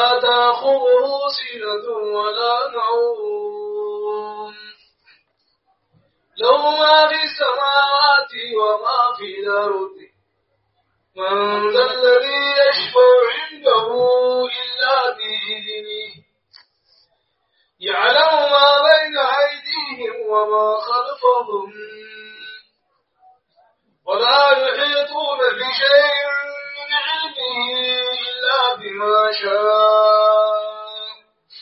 لا تأخذه سنة ولا نوم له ما في السماوات وما في الأرض من ذا الذي يشفع عنده إلا بإذنه يعلم ما بين أيديهم وما خلفهم ولا يحيطون بشيء من علمه إلا بما شاء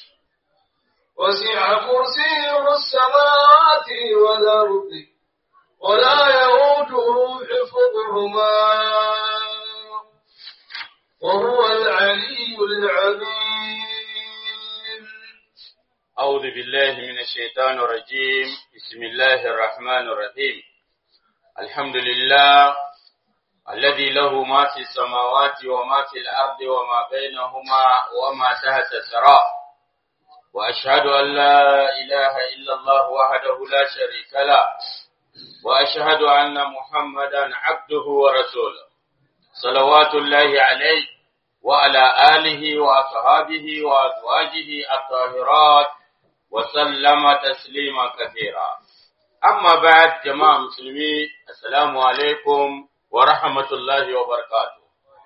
وسع كرسيه السماوات والأرض ولا يؤوده حفظهما وهو العلي العظيم أعوذ بالله من الشيطان الرجيم بسم الله الرحمن الرحيم الحمد لله الذي له ما في السماوات وما في الأرض وما بينهما وما تحت الثرى وأشهد أن لا إله إلا الله وحده لا شريك له وأشهد أن محمدا عبده ورسوله صلوات الله عليه وعلى آله وأصحابه وأزواجه الطاهرات وسلم تسليما كثيرا أما بعد جماعة مسلمين السلام عليكم ورحمة الله وبركاته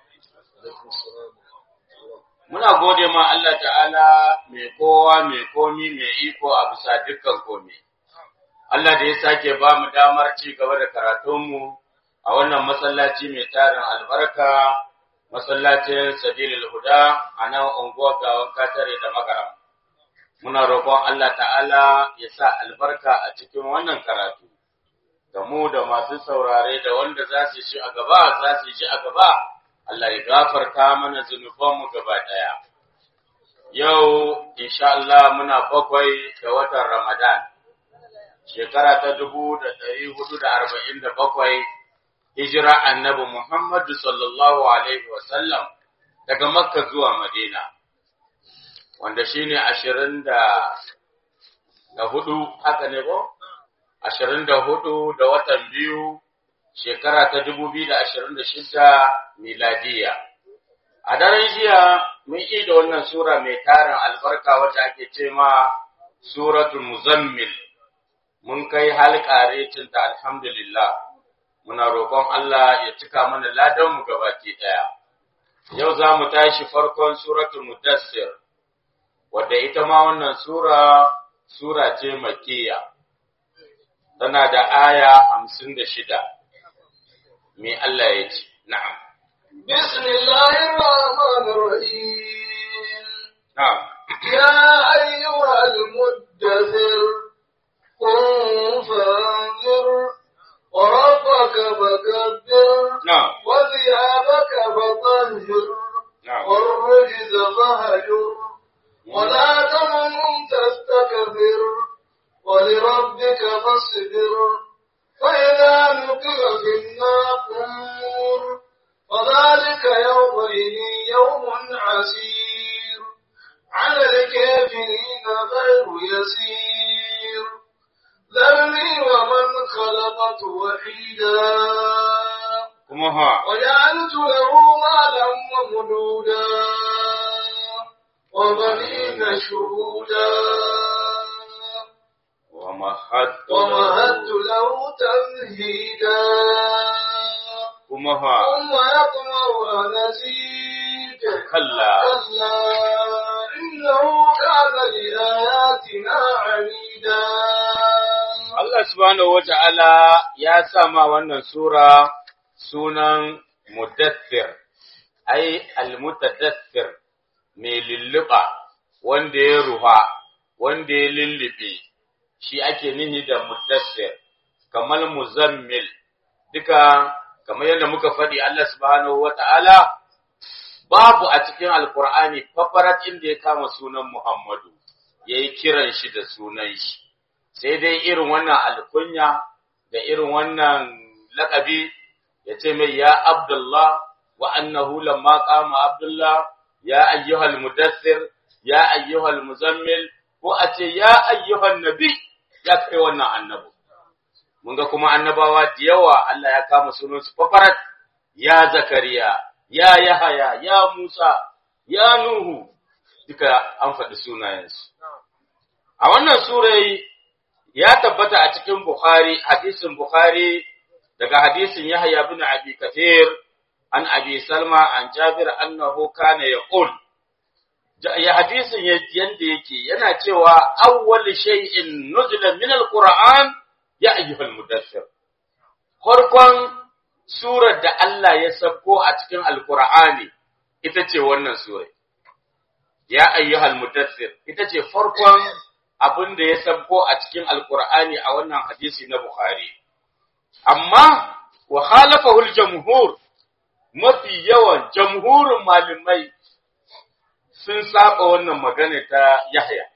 Muna gode ma Allah ta'ala mai kowa mai komi mai iko a bisa dukkan komi. Allah da ya sake ba mu damar ci gaba da karatunmu a wannan masallaci mai tarin albarka, masallacin Sabilil Huda a nan unguwar gawan katare da magaram. Muna roƙon Allah ta'ala ya sa albarka a cikin wannan karatu. Da mu da masu saurare da wanda za su shi a gaba, za su shi a gaba, Allah ya gafarta mana zunubanmu gaba ɗaya. Yau, insha Allah muna bakwai da watan Ramadan. shekara ta dubu da ɗari hudu da arba'in da bakwai hijira annabi Muhammadu sallallahu Alaihi wasallam daga Makka zuwa Madina, wanda shi ne ashirin da hudu haka ne ko? Ashirin da hudu da watan biyu shekara ta dubu biyu da ashirin da shida miladiya. A daren jiya mun yi da wannan Sura mai tarin albarka wacce ake ce ma Suratul Muzammil. mun kai halƙare cinta alhamdulillah muna roƙon Allah ya cika mana ladanmu gabaki ɗaya. Yau za mu tashi farkon suratul Mudassir, wadda ita ma wannan sura, sura ce makiya, tana da aya hamsin da shida. Me Allah ya ce, na'am. Bismillahirrahmanirrahim. Na'am. Ya ayyuhal muddathir قم فانذر وربك فكبر نعم وثيابك فطهر نعم والرجز فهجر ولا تمنن تستكبر ولربك فاصبر فإذا نقر في الناقور فذلك يومئذ يوم عسير على الكافرين غير يسير ذرني ومن خلقت وحيدا kuma ha وجعلت له مالا ومدودا وبنين شهودا ومهدت ومهدت له تمهيدا kuma ha ثم يطمع أن أزيد kalla كلا إنه كان لآياتنا عنيدا Allah subhanahu wata'ala ya sa ma wannan sura sunan mudaththir ai almutadaththir mai lulluɓa wanda ya ruha wanda ya lullube shi ake nihi da mudaththir kamar muzammil duka kamar yadda muka faɗi Allah subhanahu wata'ala babu a cikin alkur'ani fafarat inda ya kama sunan Muhammadu yayi kiran shi da sunan shi sai dai irin wannan alkunya da irin wannan laƙabi ya ce mai ya Abdullah wa annahu lamma qama Abdullah ya ayyuhal mudaththir ya ayyuhal muzammil ko a ce ya ayyuhan nabi ya kai wannan annabi mun ga kuma annabawa da yawa Allah ya kama sunan su fafarat ya Zakariya ya Yahaya ya Musa ya Nuhu duka an faɗi sunayensu a wannan surai ya tabbata a cikin Bukhari hadisin Bukhari daga hadisin Yahya bin Abi Kathir an Abi Salma an Jabir annahu kana yaqul ya hadisin yanda yake yana cewa awwal shay'in nuzila min alquran ya ayyuhal mudaththir farkon surar da Allah ya sako a cikin alqur'ani ita ce wannan sura ya ayyuhal mudaththir ita ce farkon abin da ya sako a cikin alqur'ani a wannan hadisi na bukhari amma wa khalafahu aljumhur mafi yawan jamhurin malamai sun saba wannan magana ta Yahya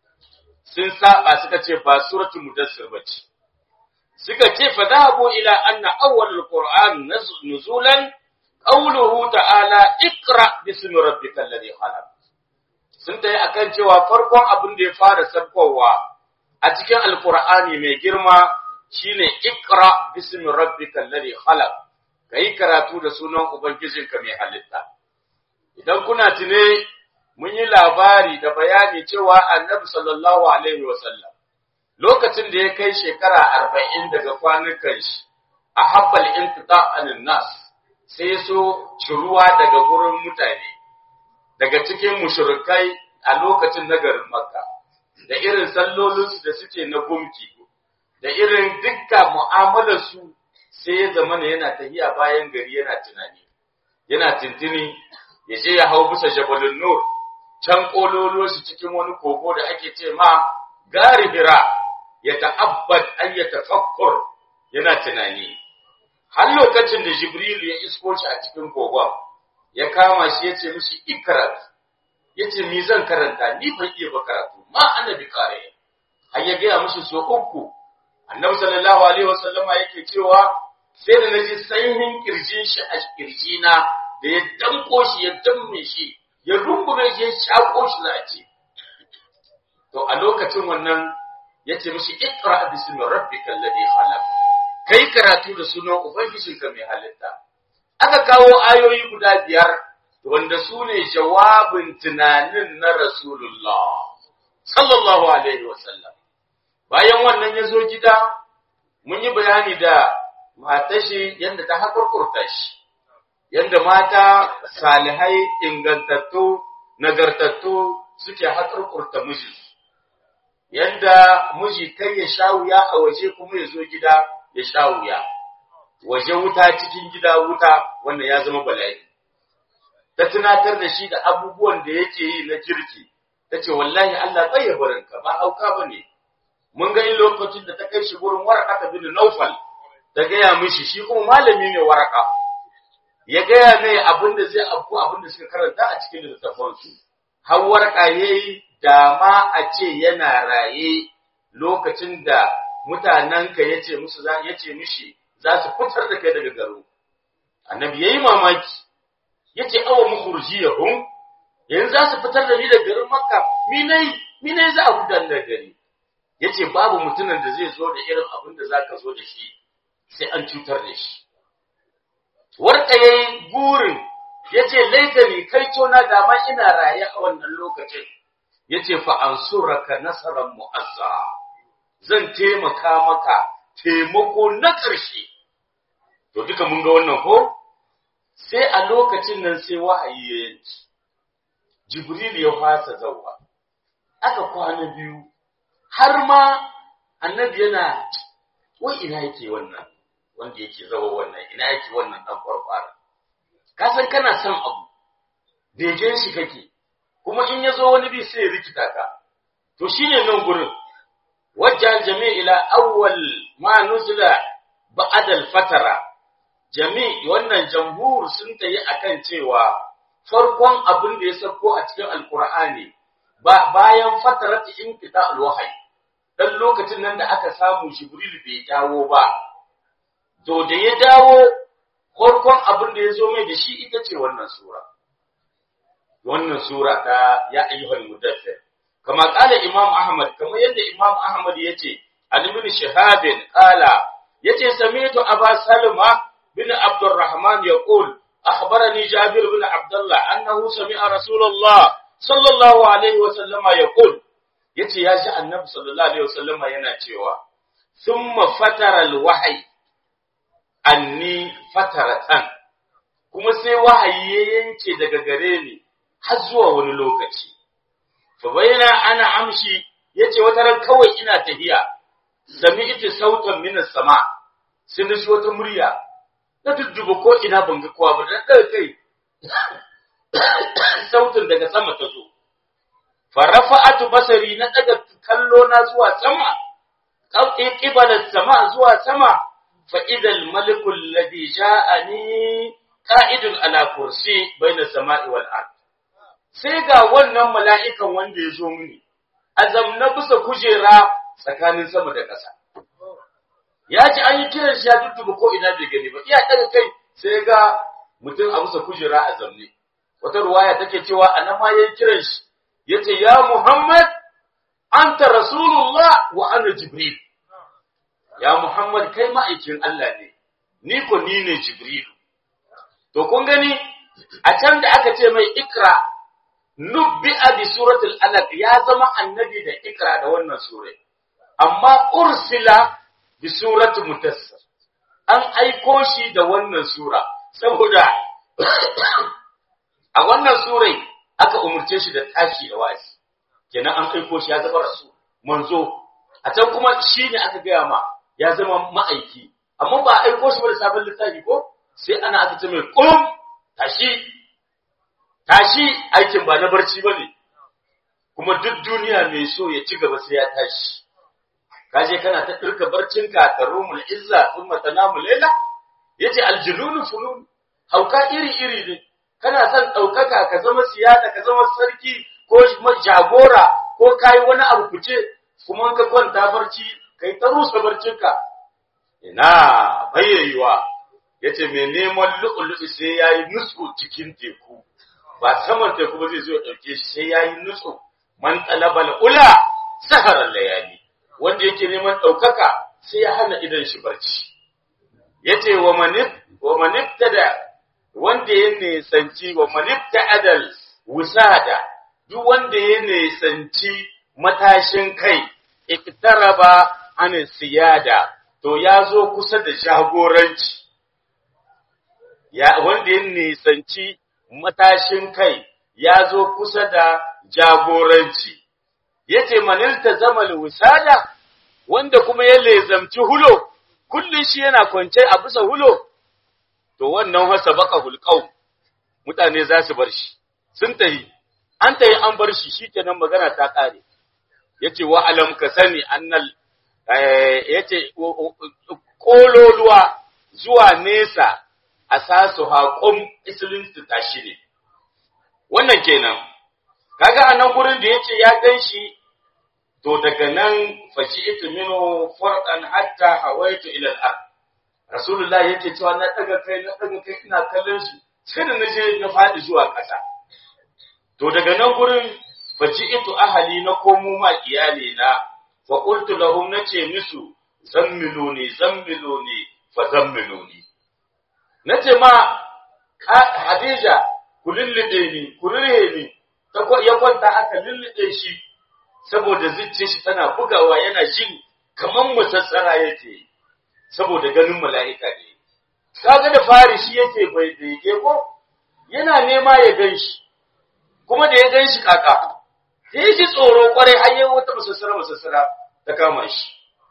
sun saba suka ce ba suratul mudassir bace suka ce fa dhahabu ila anna awwal alquran nuzulan qawluhu ta'ala ikra bismi rabbikal ladhi khalaq sun tayi akan cewa farkon abin da ya fara sabkowa a cikin alqur'ani mai girma shine ikra bismi rabbikal ladhi khalaq kai karatu da sunan ubangijinka mai halitta idan kuna tune mun yi labari da bayani cewa annabi sallallahu alaihi wasallam lokacin da ya kai shekara arba'in daga kwanukan shi a habbal intita anin nas sai so ciruwa daga gurin mutane daga cikin mushrikai a lokacin na garin makka da irin sallolinsu da suke na gumki da irin dukkan mu'amalarsu sai ya zama yana tahiya bayan gari yana tunani yana tintini ya je ya hau bisa jabalun nur can kololo shi cikin wani kogo da ake ce ma gari hira ya ta'abbad an ya tafakkur yana tunani har lokacin da jibril ya isko shi a cikin kogon ya kama shi ya ce mishi ikrat ya ce mi zan karanta ni ban iya ba karatu ma annabi kare har ya gaya mishi so uku annabi sallallahu alaihi wasallama yake cewa sai da naji sanyin kirjin shi a kirjina da ya danko shi ya damme shi ya rungume shi ya shako shi za a ce to a lokacin wannan ya ce mishi ikra bismi rabbikal ladhi khalaq kai karatu da sunan ubangijinka mai halitta aka kawo ayoyi guda biyar wanda su ne jawabin tunanin na rasulullah sallallahu alaihi wasallam bayan wannan ya zo gida mun yi bayani da matashi yadda ta haƙurƙurta shi yadda mata salihai ingantattu nagartattu suke haƙurƙurta miji yadda miji kai ya sha wuya a waje kuma ya zo gida ya sha wuya waje wuta cikin gida wuta wanda ya zama bala'i ta tunatar da shi da abubuwan da yake yi na kirki ta ce wallahi Allah bai barinka ba auka ba ne mun ga lokacin da ta kai shi gurin waraka bin naufal ta gaya mishi shi kuma malami ne waraka ya gaya mai abin da zai abu abin da suka karanta a cikin littafansu har waraka yayi dama a ce yana raye lokacin da mutanenka yace musu za yace mishi za su fitar da kai daga garo annabi yayi mamaki yace awa mukhrijiyahum yanzu za su fitar da ni daga garin makka mi nayi mi nayi za a gudanar da gari yace babu mutumin da zai zo da irin abin da zaka zo da shi sai an cutar da shi warka yayi gurin yace laitani kai tona da ma ina raye a wannan lokacin yace fa ansuraka nasaran mu'azza zan taimaka maka taimako na ƙarshe to duka mun ga wannan ko sai a lokacin nan sai wahayi ya yanci jibril ya fasa zawa aka kwana biyu har ma annabi yana wai ina yake wannan wanda yake zawa wannan ina yake wannan dan farfara ka san kana son abu begen shi kake kuma in ya zo wani bi sai ya rikita ka to shine nan gurin wajjan jami' ila awwal ma nuzila ba'da al-fatara jami' wannan jamhur sun tayi akan cewa farkon abin da ya sauko a cikin alqur'ani ba bayan fatarat inqita al-wahyi dan lokacin nan da aka samu jibril bai dawo ba to da ya dawo farkon abin da ya zo mai da shi ita ce wannan sura wannan sura ta ya ayyuhal mudaththir kama kala imam ahmad kama yadda imam ahmad yace an ibn shihab qala yace sami'tu aba salma bin abdurrahman yaqul akhbarani jabir bin abdullah annahu sami'a rasulullah sallallahu alaihi wa sallama yaqul yace ya ji annabi sallallahu alaihi wa sallama yana cewa thumma fatara alwahyi anni fataratan kuma sai wahayi ya yanke daga gare ni har zuwa wani lokaci fa bayana ana amshi yace wata ran kawai ina tahiya sami'tu sautan minas sama sai na ji wata murya na dudduba ko ina ban ga kowa ba da daga kai sautin daga sama ta zo farafa'atu basari na daga kallo na zuwa sama qawqi qibala sama zuwa sama fa idal maliku alladhi ja'ani qa'idun ala kursi baina samai wal ard sai ga wannan mala'ikan wanda ya zo mini azam na bisa kujera tsakanin sama da ƙasa ya ji an yi kiran shi ya dudduba ko ina bai gani ba iya daga kai sai ga mutum a bisa kujera a zamne wata ruwaya take cewa anan ma yayin kiran shi yace ya Muhammad anta rasulullah wa ana jibril ya Muhammad kai ma'aikin Allah ne ni ko ni ne jibril to kun gani a can da aka ce mai ikra nubbi'a bi suratul alaq ya zama annabi da ikra da wannan sura amma ursila bi surati mutassir an aiko shi da wannan sura saboda a wannan surai aka umurce shi da tashi da wa'azi kenan an aiko shi ya zama rasul manzo a can kuma shine aka gaya ma ya zama ma'aiki amma ba aiko shi ba da sabon littafi ko sai ana aka ce mai kum tashi tashi aikin ba na barci bane kuma duk duniya mai so ya ci gaba sai ya tashi kaje kana ta dirka barcinka ka rumul izza thumma tanamu layla yace aljununu funun hauka iri iri ne kana son daukaka ka zama siyada ka zama sarki ko jagora ko kai wani abu fice kuma ka kwanta barci kai ta rusa barcinka ina bayyayiwa yace me neman lu'lu'i sai yayi nutsu cikin teku ba saman teku ba zai zo ya dauke shi sai yayi nutsu man talabal ula saharar layali wanda yake neman ɗaukaka sai ya hana idan shi barci. Ya ce wa manifta da wanda ya nesanci wa manifta adal wusada duk wanda ya nesanci matashin kai iktaraba an siyada to ya zo kusa da jagoranci. Ya wanda ya nesanci matashin kai ya zo kusa da jagoranci. yace manilta zamal wisada wanda kuma ya lezamci hulo kullun shi yana kwance a bisa hulo to wannan hasa baka hulqau mutane za su bar shi sun tahi an tahi an bar shi shikenan magana ta kare yace wa alam ka sani annal yace kololuwa zuwa nesa asasu haqum islinsu tashi ne wannan kenan kaga anan gurin da yace ya ganshi to daga nan faji'tu minhu farqan hatta hawaitu ila al-ard rasulullah yace cewa na daga kai na daga kai ina kallon shi sai da naje na fadi zuwa ƙasa to daga nan gurin faji'tu ahli na komo ma iyali na fa qultu lahum nace musu zammiluni zammiluni fa zammiluni nace ma Hadija ku lullube ni ku rure ni ya kwanta aka lullube shi saboda zuciyar shi tana bugawa yana jin kaman musassara yake saboda ganin mala'ika ne kaga da fari shi yake bai daige ko yana nema ya ganshi kuma da ya ganshi kaka sai shi tsoro kwarai har yayin wata musassara musassara ta kama shi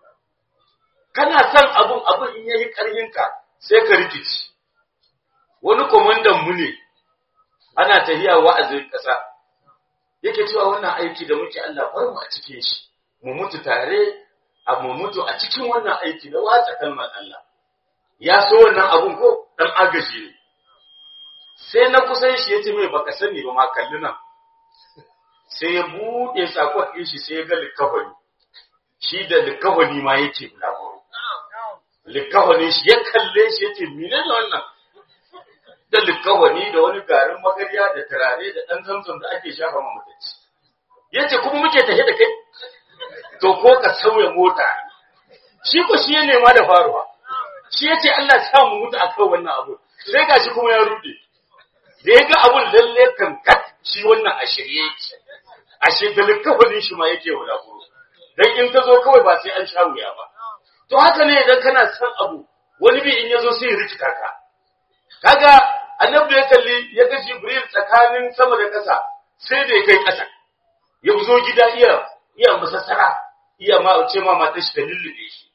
kana son abun abun in yayi karhinka sai ka rikici wani komandan mu ne ana tahiya wa'azin kasa yake cewa wannan aiki da muke Allah bar mu a cikin shi mu mutu tare a mu mutu a cikin wannan aiki da watsa kalmar Allah ya so wannan abun ko dan agaji ne sai na kusan shi yace mai baka sani ba ma kalli nan sai ya bude sakon din shi sai ya ga likafani shi da likafani ma yake bulaguro likafani shi ya kalle shi yace menene wannan da likawani da wani garin magarya da turare da ɗan zamzam da ake shafa ma mutaci. Yace kuma muke tafe da kai, to ko ka sauya mota. Shi ko shi ya nema da faruwa. Shi yace Allah ya sa mu mutu akan wannan abu. Sai gashi kuma ya rude. Da ya ga abun lalle kan kat shi wannan a shirye yake ashe da likafanin shi ma yake wulakuro dan in ka zo kawai ba sai an sha wuya ba to haka ne idan kana son abu wani bi in yazo sai ya rikita ka kaga annabi ya kalli ya ga jibril tsakanin sama da ƙasa sai da ya kai ƙasa ya zo gida iya iya masassara iya ma ce ma matar shi ta lullube shi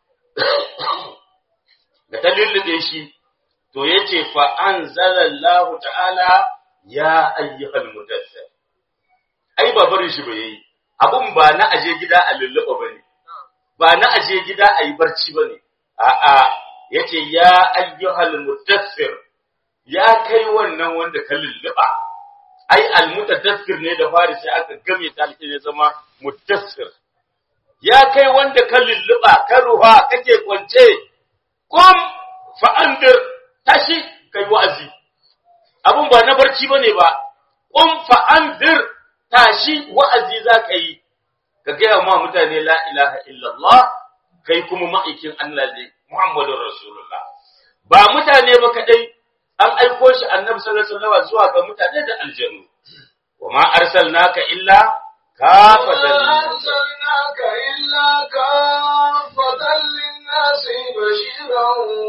da ta lullube shi to yace fa anzalallahu ta'ala ya ayyuhal mudaththir ai ba barin shi bai yi abun ba na aje gida a lulluɓa bane ba na aje gida a yi barci bane a'a yace ya ayyuhal mudaththir ya kai wannan wanda ka lulluɓa ai almutadaththir ne da fari sai aka game ta ne zama mudaththir ya kai wanda ka lulluɓa ka ruha kake kwance kum fa andir tashi kai wa'azi abun ba na barci bane ba kum fa andir tashi wa'azi zaka yi ka gaya ma mutane la ilaha illallah kai kuma ma'aikin Allah ne Muhammadur Rasulullah ba mutane ba kadai an aiko shi annabi sallallahu alaihi wasallam zuwa ga mutane da aljanu wa ma arsalnaka illa kafatan أرسلناك إلا كافة للناس بشيرا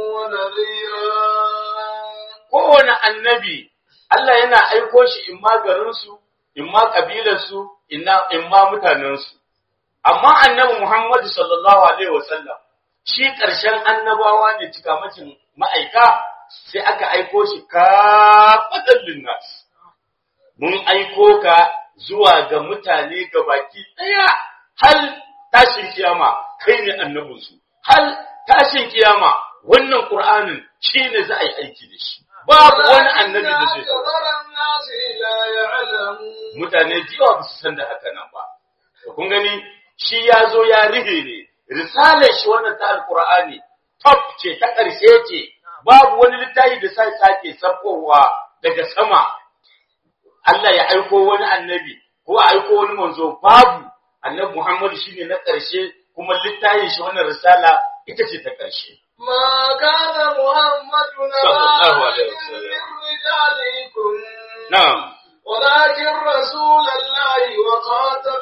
ونذيرا kowane annabi Allah yana aiko shi in ma garinsu, in ma ƙabilarsu, in ma mutanensu. Amma annabi Muhammadu sallallahu Alaihi wasallam shi ƙarshen annabawa ne cikamacin ma'aika sai aka aiko shi kafaɗan linnas. Mun aiko ka zuwa ga mutane ga baki ɗaya hal tashin kiyama kai ne annabinsu. Hal tashin kiyama wannan Ƙur'anin shi ne za a yi aiki da shi. babu wani annabi da zai mutane jiwa ba su san da haka nan ba kun gani shi ya zo ya rihe ne risalar shi wannan ta alkur'ani top ce ta ƙarshe ce babu wani littafi da sai sake sabbowa daga sama Allah ya aiko wani annabi ko a aiko wani manzo babu annabi Muhammadu shine na ƙarshe kuma littafin shi wannan risala ita ce ta ƙarshe ما كان محمد صلى الله عليه نبيا وسلم. من رجالكم na'am ولكن رسول الله وخاتم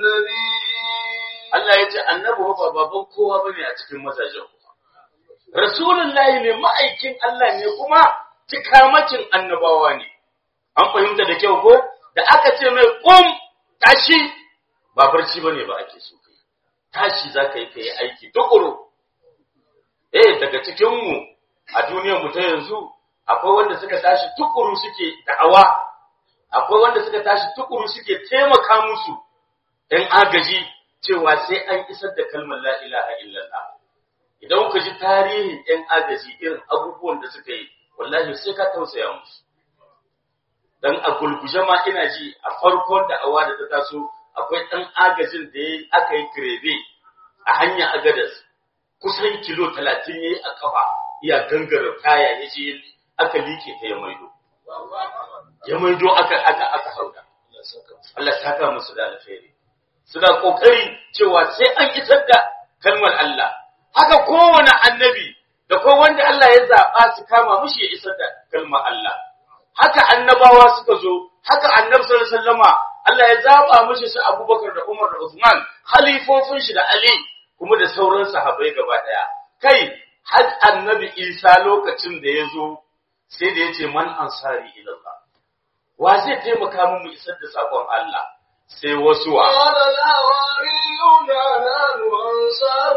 النبيين Allah ya ce annabi ba baban kowa bane a cikin mazajen Rasulullahi ne ma'aikin Allah ne kuma cikamacin annabawa ne. An fahimta da kyau ko? Da aka ce mai kum tashi ba barci bane ba ake so kai. Tashi za ka yi ka yi aiki tukuru. Eh daga cikin mu a duniyar mu ta yanzu akwai wanda suka tashi tukuru suke da'awa. Akwai wanda suka tashi tukuru suke taimaka musu ‘yan agaji cewa sai an isar da kalmar la ilaha illallah. Idan ku ji tarihin ‘yan agaji irin abubuwan da suka yi, wallahi sai ka tausaya musu. Dan a gulguje ma ina ji a farkon da awa da ta taso akwai ɗan agajin da ya aka yi kirebe a hanyar agadas kusan kilo talatin ya yi a kafa iya gangara kaya ya je aka like ta ya maido. Ya maido aka aka aka hauda. Allah saka musu da alheri. suna kokari cewa sai an isar da kalmar Allah haka kowane annabi da ko wanda Allah ya zaba su kama mushi ya isar da kalmar Allah haka annabawa suka zo haka annabi sallallahu alaihi wasallama Allah ya zaba mushi su Abubakar da Umar da Uthman khalifofin shi da Ali kuma da sauran sahabbai gaba daya kai har annabi Isa lokacin da ya zo sai da ya ce man ansari ila Allah wa zai taimaka mu mu isar da sakon Allah sai wasu wa قال الحواريون نحن أنصار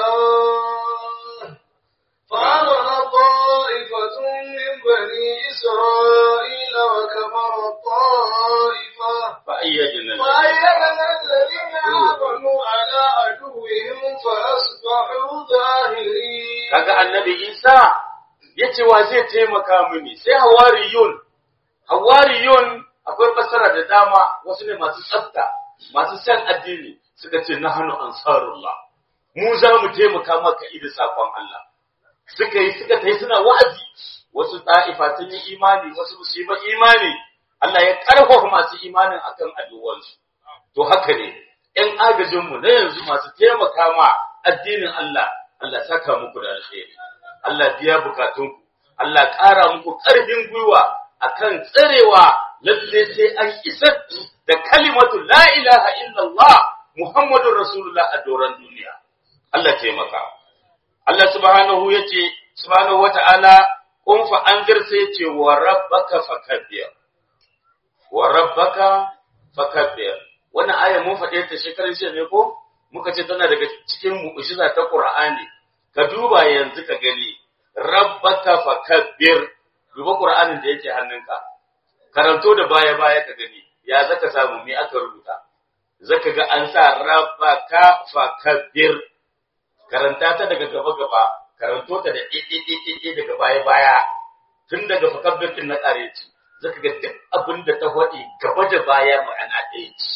الله فآمن طائفة من بني إسرائيل وكفر الطائفة فأيدنا فأيدنا الذين آمنوا على عدوهم فأصبحوا ظاهرين kaga annabi Isa yace wa zai taimaka mini sai hawariyun hawariyun akwai fassara da dama wasu ne masu tsafta masu san addini suka ce nahnu ansarullah mu za mu taimaka maka ida sakon Allah suka yi suka tai suna wa'azi wasu ta'ifa sun yi imani wasu ba su yi ba imani Allah ya karfafa masu imanin akan addu'ansu to haka ne ‘yan agajinmu na yanzu masu taimaka ma addinin Allah, Allah saka muku da alheri, Allah biya bukatunku, Allah ƙara muku ƙarfin gwiwa akan tsarewa lalle sai an isar da kalimatu la ilaha illallah muhammadur rasulullah a doran duniya Allah taimaka Allah subhanahu yace subhanahu wata'ala kun fa anzir sai yace wa rabbaka fakabbir wa rabbaka fakabbir wannan aya mun faɗe ta shekarun jiya ne ko muka ce tana daga cikin mu'jiza ta Qur'ani ka duba yanzu ka gani rabbaka fakabbir duba Qur'anin da yake hannunka karanto da baya baya ka gani ya zaka samu me aka rubuta zaka ga an sa rabbaka fakabbir karanta ta daga gaba gaba karanto ta da ɗiɗiɗiɗi daga baya baya tun daga fakabbir din na ƙare ci zaka ga duk abin da ta faɗi gaba da baya ma'ana ɗaya ce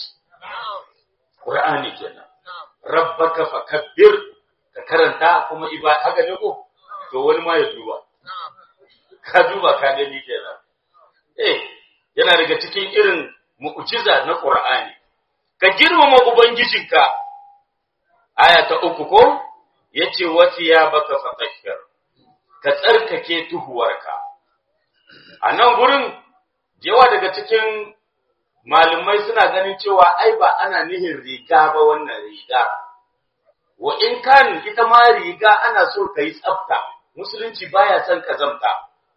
Qur'ani kenan rabbaka fakabbir ka karanta kuma iba haka ne ko to wani ma ya duba ka duba ka gani kenan eh yana daga cikin irin mu'jiza na Qur'ani ka girmama ubangijinka aya ta uku ko yace wasiya baka fatahhir ka tsarkake tuhuwarka a nan gurin yawa daga cikin malumai suna ganin cewa ai ba ana nihin riga ba wannan riga wa in kan ita ma riga ana so ka yi tsafta musulunci baya son kazamta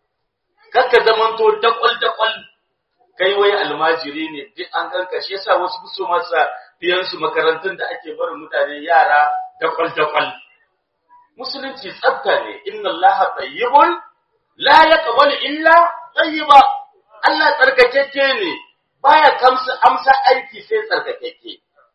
kar ka zamanto dakwal dakwal kai wai almajiri ne duk an ganka shi yasa wasu so masa biyan su makarantun da ake barin mutane yara dakwal dakwal musulunci tsafta ne inna allaha tayyibun la yaqbalu illa tayyiba Allah tsarkakeke ne baya kamsa amsa aiki sai tsarkakeke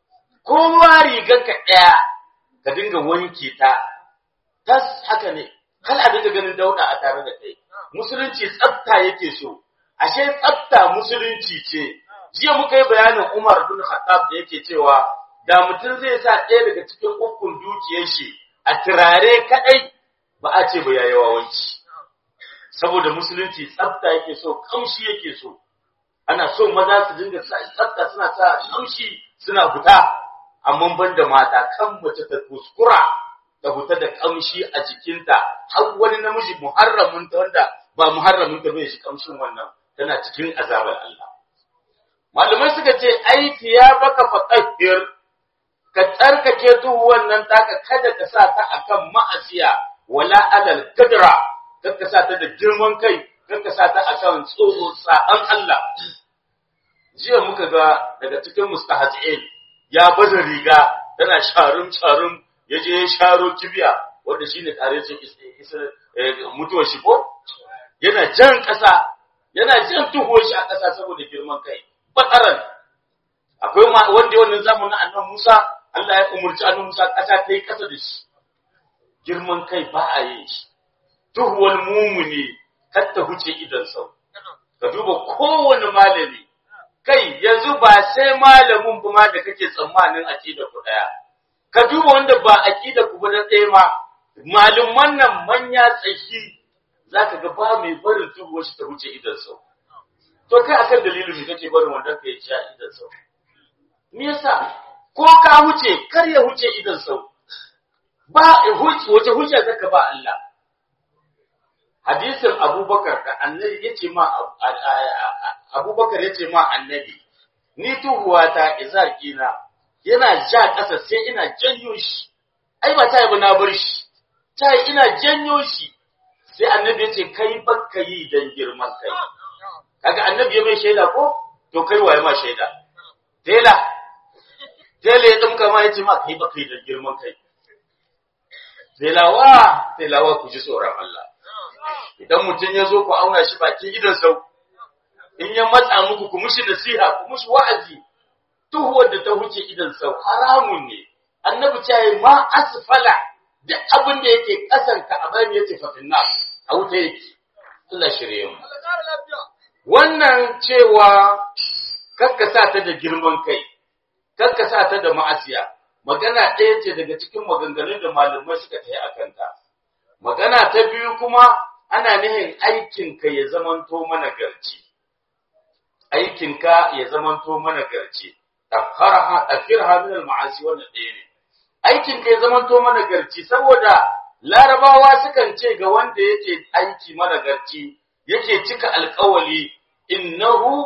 kowa riganka ɗaya ka dinga wanke ta tas haka ne kal a dinga ganin dauda a tare da kai musulunci tsafta yake so ashe tsafta musulunci ce jiya muka yi bayanin Umar bin Khattab da yake cewa da mutum zai sa ɗaya daga cikin ukun dukiyar shi a turare kadai ba a ce ba yayi wawanci saboda musulunci tsafta yake so kamshi yake so ana so maza su dinga sa tsafta suna sa kamshi suna fita amma ban da mata kan mace ta kuskura ta fita da kamshi a jikinta har wani namiji muharramin ta wanda ba muharramin ta bai shi kamshin wannan tana cikin azabar Allah malamai suka ce aiki ya baka fatahhir ka tsarkake tuhu wannan taka kada ka sa ta akan ma'asiya wala alal kadra kada ka sa ta da girman kai kada ka sa ta akan tsoro sa'an Allah jiya muka ga daga cikin mustahazin ya baza riga tana sharum sharum yaje ya sharo kibiya wanda shine tare ce mutuwar shi ko yana jan kasa yana jan tuho shi a kasa saboda girman kai bataran akwai wanda wannan zamanin annabi Musa Allah ya umurci annabi Musa kasa ta yi kasa da shi girman kai ba a yin shi tuhuwar mumuni kar ta huce idan sau ka duba kowane malami kai yanzu ba sai malamin ba ma da kake tsammanin aqida ku daya ka duba wanda ba aqida ku ba da ɗaya ma malumman nan manya tsaki zaka ga ba mai barin tubo shi ta wuce idan sau to kai akan dalilin me kake barin wanda kai ya idan sau me yasa ko ka wuce kar ya wuce idan sau ba wace hujja zaka ba Allah hadisin Abubakar da Annabi yace ma Abubakar yace ma Annabi ni tuhuwata izarkina yana ja ƙasa sai ina janyo shi ai ba ta yi na bar shi ta yi ina janyo shi sai Annabi yace kai bakka yi dan girman kai kaga Annabi ya mai shaida ko to kai waye ma shaida tela tela ya dumka ma yace ma kai bakka yi dan girman kai telawa telawa ku ji tsoron Allah idan mutum ya zo ku auna shi bakin gidan sau in ya matsa muku ku mushi nasiha ku mushi wa'azi tuhuwar da ta huce idan sau haramun ne annabi ce yi ma asfala da abin da yake kasan ka a bayan yace fa finna a wuta yake Allah shirye mu wannan cewa kakkasa ta da girman kai kakkasa ta da ma'asiya magana ɗaya ce daga cikin maganganun da malamai suka tayi akan ta magana ta biyu kuma ana nihin aikinka ya zamanto mana garci aikinka ya zamanto mana garci tafharha tafirha min al-ma'asi wannan ɗaya ne aikinka ya zamanto mana garci saboda larabawa sukan ce ga wanda yake aiki mana garci yake cika alƙawali innahu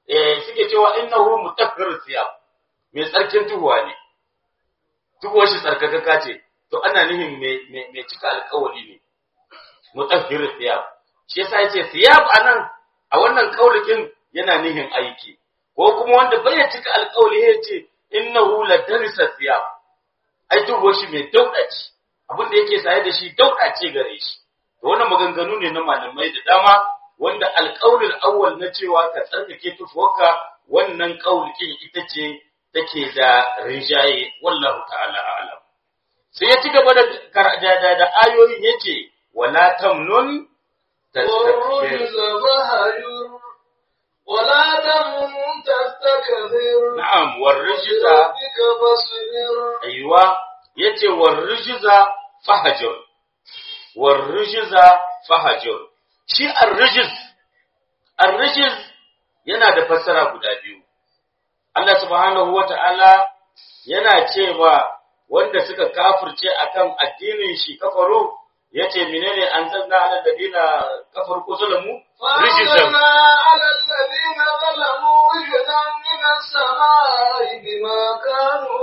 eh suke cewa innahu mutahhir siyab mai tsarkin tuhuwa ne tuhuwar shi tsarkakaka ce to ana nihin mai cika alƙawari ne mutahhir siyab shi yasa yace siyab anan a wannan kaulikin yana nihin aiki ko kuma wanda bai cika alƙawari yace innahu la darisa siyab ai tuhuwar shi mai dauda ce abin da yake saye da shi dauda ce gare shi to wannan maganganu ne na malamai da dama wanda alƙaulul awwal na cewa ka tsarkake tufuwarka wannan ƙaulikin ita ce take da rinjaye wallahu ta'ala a'lam sai ya ci gaba da da, da ayoyin yace wala tamnun والرجز فهجر ولا تمن تستكثر na'am warrijza بربك فاصبر aiwa yace warrijza fahajur warrijza fahajur shi ar-rijz ar-rijz yana da fassara guda biyu Allah subhanahu wata'ala yana cewa wanda suka kafirce akan addinin shi kafaro yace menene anzalna ala ladina kafaru ko zalamu rijzan فأنزلنا على الذين ظلموا رجزا من السماء بما كانوا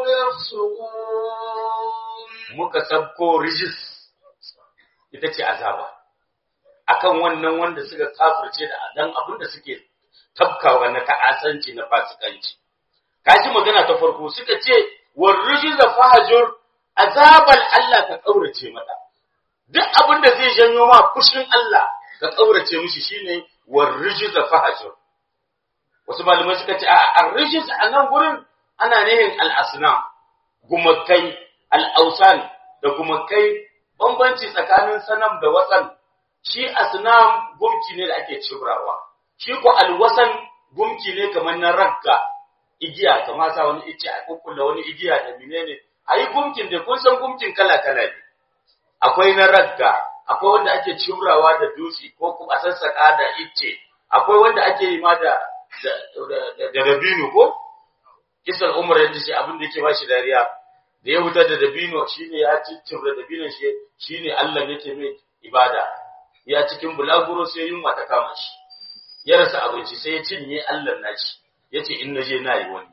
يفسقون muka sabko rijis ita ce azaba akan wannan wanda suka kafirce da dan abin da suke tabkawa na ta'asanci na fasikanci kaji magana ta farko suka ce war rijiza fahajur azabal Allah ka kaurace mata duk abin da zai janyo ma fushin Allah ka kaurace mishi shine war rijiza fahajur wasu malamai suka ce a ar-rijiz a nan gurin ana nihin al-asnam gumakai al'ausan da gumakai bambanci tsakanin sanam da wasan shi asnam gumki ne da ake cibrawa shi ko alwasan gumki ne kamar na ragga igiya kamar sa wani ice a kukkulla wani igiya da menene ayi gumkin da kun san gumkin kala kala ne akwai na ragga akwai wanda ake cibrawa da dutse ko kuma a sassaka da ice akwai wanda ake yi ma da da da dabino ko kisan umar yadda shi abin da yake ba shi dariya da ya hutar da dabino shine ya ciccin da dabinon shi shine Allah yake mai ibada ya cikin bulaguro sai yunwa ta kama shi ya rasa abinci sai ya cinye Allah nashi yace in naje na yi wani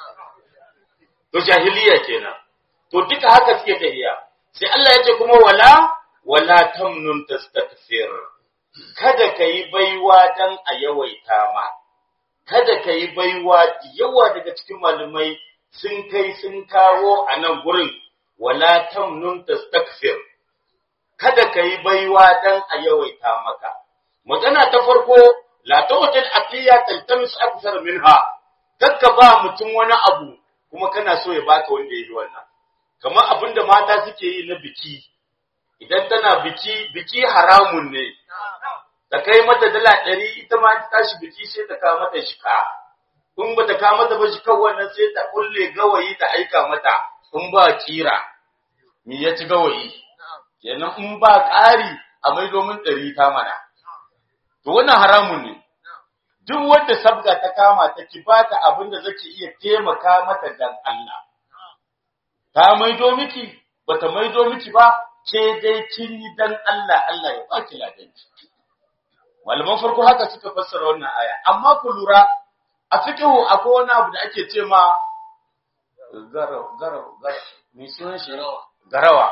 to jahiliya kenan to duka haka suke tafiya sai Allah yace kuma wala wala tamnun tastakthir kada kai baiwa dan a yawaita ma kada kai baiwa yawa daga cikin malumai sun kai sun kawo a nan gurin wala tamnun tastakthir kada kai baiwa dan a yawaita maka magana ta farko la tawtil aqiya taltamis akthar minha kakka ba mutum wani abu kuma kana so ya baka wanda yayi wannan kamar abinda mata suke yi na biki idan tana biki biki haramun ne da kai mata dala ɗari ita ma ta tashi biki sai ta kawo mata shika in ba ta kawo mata ba shikan wannan sai ta kulle gawayi ta aika mata in ba kira me ya ci gawayi kenan in ba ƙari a mai domin ɗari ta mana to wannan haramun ne duk wanda sabga ta kama ta ki ba ta abin da zaki iya taimaka mata dan Allah ta maido miki bata maido miki ba ke dai kin yi dan Allah Allah ya baki ladanci malaman farko haka suka fassara wannan aya amma ku lura a fiqhu akwai wani abu da ake ce ma garau garau garau me sunan shi garawa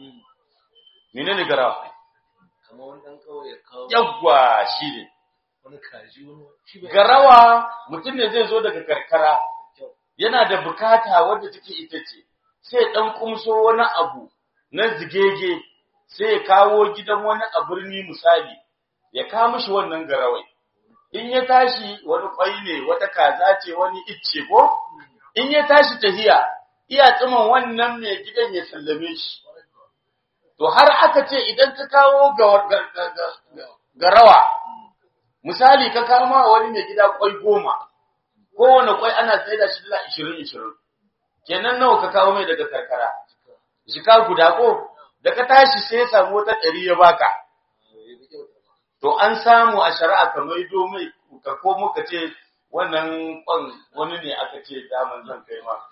menene garawa kamar wani ɗan ƙauye kawo yawwa shine wani kaji wani shi bai garawa mutum ne zai zo daga karkara yana da bukata wadda take ita ce sai dan kumso wani abu na zigege sai ya kawo gidan wani a birni misali ya kawo mishi wannan garawai in ya tashi wani kwai ne wata kaza ce wani icce ko in ya tashi tahiya iya tsiman wannan mai gidan ya sallame shi to har aka ce idan ka kawo ga- ga- ga- ga- garawa misali ka kawo ma wani mai gida kwai goma kowane kwai ana sai da shi dala ishirin ishirin kenan nawa ka kawo mai daga karkara jika guda ko da ka tashi sai ya samu wata ɗari ya baka to an samu a shari'a ka maido mai ka ko muka ce wannan kwan wani ne aka ce daman zan kai ma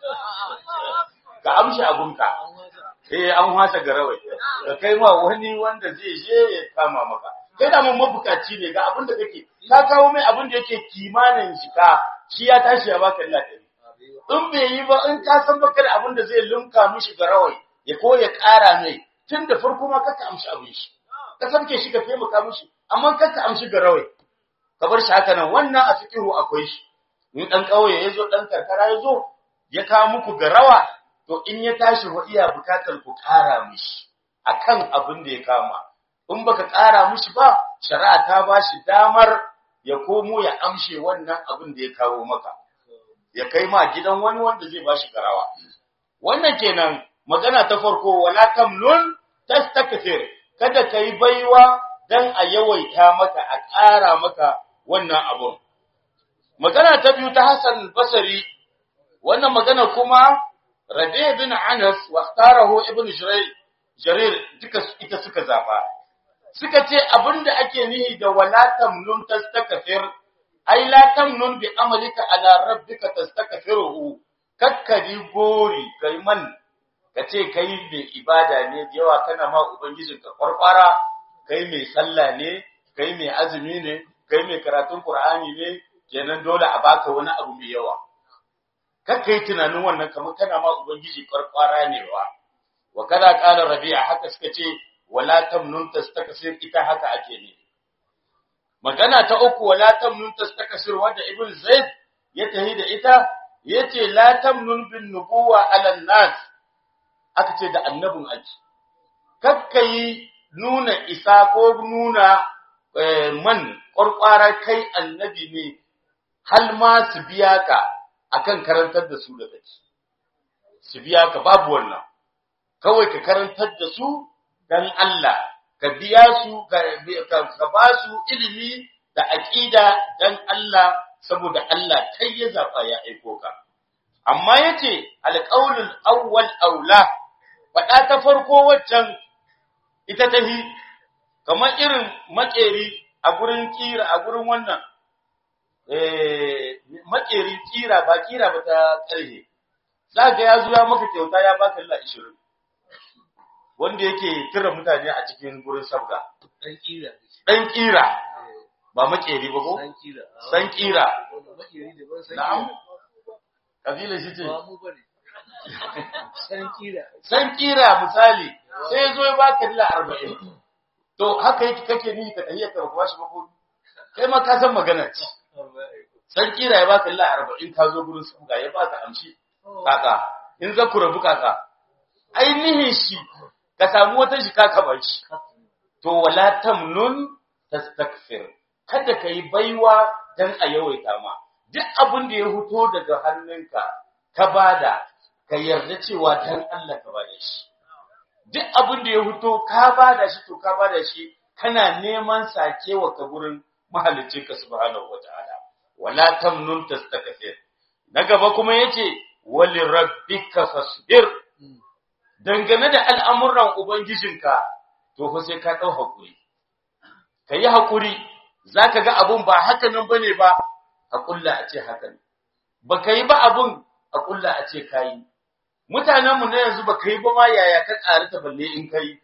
ka amshi abunka eh an hasa garawai ka kai ma wani wanda zai je ya kama maka kai da mun mabukaci ne ga abin da kake ka kawo mai abin da yake kimanin shika shi ya tashi ya baka dala ɗari in bai yi ba in ka san baka da abin da zai lunka mishi ga rawai ya ko ya ƙara mai tun da farko ma kaka amshi abin shi ka sabke shi ka taimaka mishi amma kaka amshi ga rawai ka bar shi haka nan wannan a fikihu akwai shi in dan kauye ya zo dan karkara ya zo ya kawo muku ga rawa to in ya tashi wa iya bukatar ku ƙara mishi akan abin da ya kama in baka ƙara mishi ba shari'a ta ba shi damar ya komo ya amshe wannan abin da ya kawo maka ya kai ma gidan wani wanda zai ba shi garawa wannan kenan magana ta farko wala tamnun tastakthir kada kai baiwa dan a yawaita maka a ƙara maka wannan abun magana ta biyu ta Hassan Basri wannan magana kuma Rabi' bin Anas wa ikhtarahu Ibn Jarir Jarir duka ita suka zaba suka ce abinda ake nihi da wala tamnun tastakthir ai la tamnun bi amalika ala rabbika tastakfiruhu kakkari gori kai man kace kai mai ibada ne da yawa kana ma ubangijin ka kwarkwara kai mai sallah ne kai mai azumi ne kai mai karatun qur'ani ne kenan dole a baka wani abu mai yawa kakkai tunanin wannan kamar kana ma ubangiji kwarkwara ne wa wa kada qala rabi'a haka suka ce wala tamnun tastakfir ita haka ake ne magana ta uku wala tamnun tastakasir wanda ibn zaid ya tahi da ita yace la tamnun bin nubuwa ala nas aka ce da annabin aji kakkai nuna isa ko nuna man ƙwarƙwara kai annabi ne hal ma su biya ka akan karantar da su da kake su biya ka babu wannan kawai ka karantar da su dan Allah ka biya su ka ba su ilimi da aqida dan Allah saboda Allah kai ya zaba ya aiko ka amma yace alqaulul awwal aula fada ta farko waccan ita tahi kamar irin makeri a gurin kira a gurin wannan eh makeri kira ba kira ba ta karhe zaka ya zo ya maka kyauta ya baka Allah 20 wanda yake kira mutane a cikin gurin sabga. Dan kira. Dan kira. Ba makeri ba ko? Dan kira. San kira. Makeri da ban san Na'am. kira. Kabila shi ce. Ba mu bane. San kira. San kira misali sai ya zo ya baka dala arba'in. To haka yake kake ni ka tafiya ka ba shi ba ko? Kai ma ka san magana ce. San kira ya baka dala arba'in ka zo gurin sabga ya baka amshi. Kaka. In za ku rabu kaka. Ainihin shi ka samu wata shika ka bar shi. To wala tamnun tastakfir. Kada ka yi baiwa dan a yawaita ma. Duk abin da ya fito daga hannunka ka bada ka yarda cewa dan Allah ka bada shi. Duk abin da ya fito ka bada shi to ka bada shi kana neman sakewa ka gurin mahaliccinka subhanahu wataala. Wala tamnun tastakfir. Na gaba kuma yace wali rabbika fasbir. dangane da al'amuran Ubangijinka, to fa sai ka ɗau haƙuri. Ka yi haƙuri, za ka ga abun ba haka nan ba ne ba, a ƙulla a ce haka ne. Ba ka yi ba abun a ƙulla a ce ka yi. Mutanenmu na yanzu ba ka yi ba ma yaya ka ƙari ta balle in ka yi.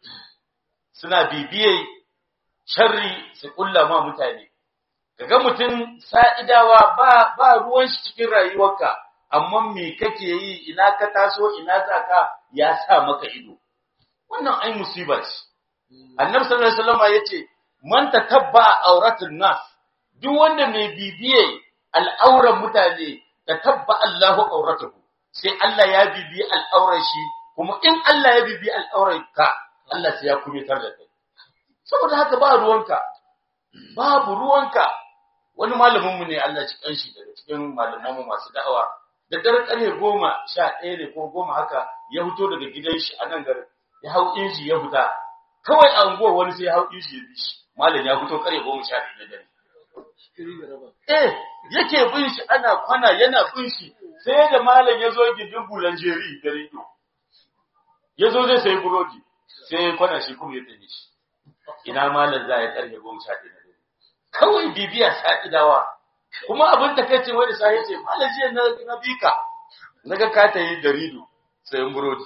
Suna bibiye sharri su ƙulla ma mutane. Ka ga mutum sa'idawa ba, ba ruwan shi cikin rayuwarka. amma me kake yi ina ka taso ina za ka ya sa maka ido wannan ai musiba ce annabi sallallahu alaihi wasallam yace man tatabba auratul nas duk wanda mai bibiye al'auran mutane tatabba Allahu auratuhu sai Allah ya bibiye al'auran shi kuma in Allah ya bibiye al'auran ka Allah sai ya kumitar da kai saboda haka ba ruwanka babu ruwanka wani malamin mu ne Allah ci kanshi daga cikin malaman mu masu da'awa da dare ƙarfe goma sha ɗaya ne ko goma haka ya fito daga gidan shi a nan garin ya hau inji ya fita kawai a unguwar wani sai ya hau inji ya bi shi malam ya fito ƙarfe goma sha ɗaya na dare Kiri da raba. eh yake bin shi ana kwana yana bin shi sai da malam ya zo gindin bulanjeri da rido ya zo zai sayi burodi sai ya kwana shi kuma ya tsaye shi ina malam za ya ƙarfe goma sha ɗaya na dare kawai bibiya sa'idawa kuma abin ta kai ce wani sai ce malam jiya na na bika naga ka ta yi darido sayan burodi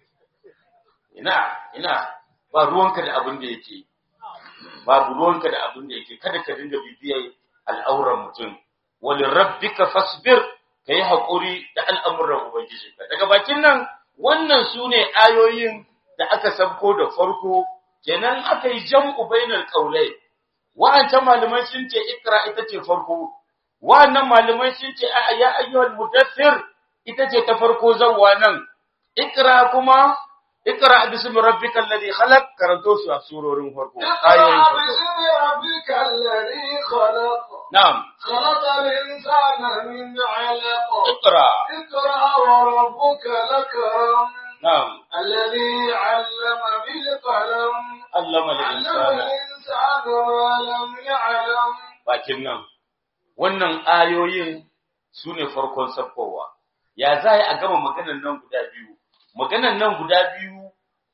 ina ina ba ruwanka da abin da yake babu ruwanka da abin da yake kada ka dinga bibiyar al'auran mutum wal rabbika fasbir kai hakuri da al'amuran ubangijinka daga bakin nan wannan sune ayoyin da aka sabko da farko kenan aka yi jam'u bainal qaulai wa'ancan malamai sun ce ikra ita ce farko wa'annan malamai sun ce a ya ayyuhal mudaththir ita ce ta farko zawwa nan ikra kuma ikra bismi rabbikal ladhi khalaq karanto su a surorin farko ayoyin اقرأ farko باسم ربك الذي خلق na'am خلق الإنسان من علق ikra اقرأ وربك الأكرم na'am الذي علم بالقلم allama lil علم insana الإنسان ما لم يعلم bakin nan wannan ayoyin su ne farkon sabkowa ya za a gama maganan nan guda biyu maganan nan guda biyu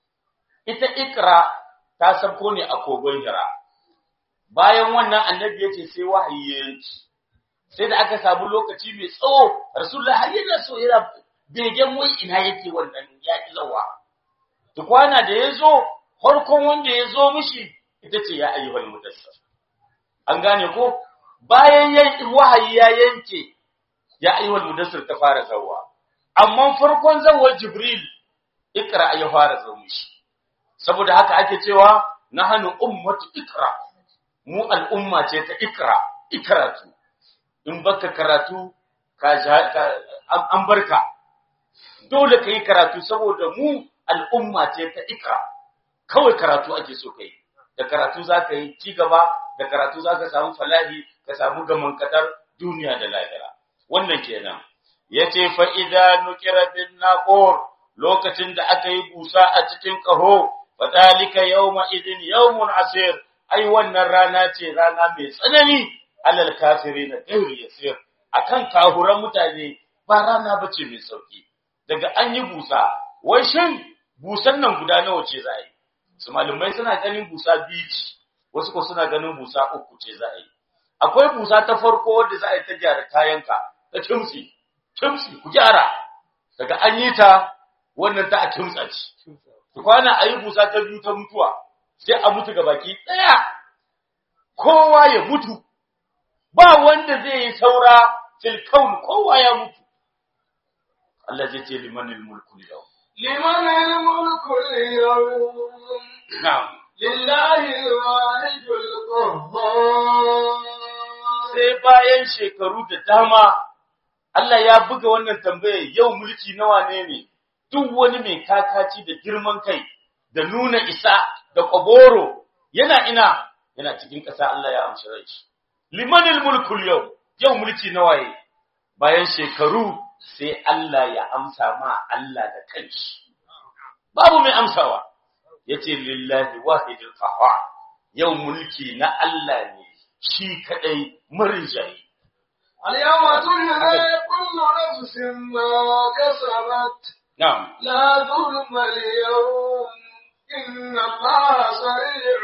ita ikra ta sabko ne a kogon hira bayan wannan annabi ya ce sai wahayi ya yanki sai da aka samu lokaci mai tsawo rasulullah har yana so yana begen wai ina yake wannan ya ki zawa tukwana da ya zo farkon wanda ya zo mishi ita ce ya ayyuhal mudassir an gane ko bayan yan wahayi ya yanke ya ayyuhal mudassir ta fara zawwa amma farkon zawwar jibril ikra ya fara zo mishi saboda haka ake cewa nahnu ummatu ikra mu al'umma ce ta ikra ikratu in baka karatu ka ja- ka- an- an barka dole ka yi karatu saboda mu al'umma ce ta ikra kawai karatu ake so kai da karatu za ka yi ci gaba da karatu za ka samu falahi ka samu gaman kadar duniya da lahira wannan kenan ya ce fa'ida nukira bin naƙor lokacin da aka yi busa a cikin ƙaho fadalika yawma idin yawmun asir ai wannan rana ce rana mai tsanani alal kafiri na ɗauri yasir akan kahuran mutane ba rana bace mai sauki daga an yi busa wai shin busan nan guda nawa ce za a yi su malumai suna ganin busa biyu ce wasu ko suna ganin busa uku ce za a yi akwai busa ta farko wadda za a yi ta gyara kayanka ta kimsi kimsi ku gyara daga an yi ta wannan ta a kimtsa ce ku kwana a yi busa ta biyu ta mutuwa sai a mutu ga baki ɗaya kowa ya mutu ba wanda zai yi saura fil kaun kowa ya mutu Allah zai ce limanil mulku yau لمن الملك اليوم na'am لله الواحد القهار sai bayan shekaru da dama Allah ya buga wannan tambaya yau mulki nawa ne ne duk wani mai kakaci da girman kai da nuna isa da kwaboro yana ina yana cikin ƙasa Allah ya amshi rai shi limanil mulkul yau yau mulki nawa ne bayan shekaru sai Allah ya amsa ma Allah da kanshi babu mai amsawa yace lillahi wahidul qahhar yau mulki na Allah ne shi kadai marinjayi اليوم تجزى كل نفس ما كسبت na'am لا ظلم اليوم إن الله سريع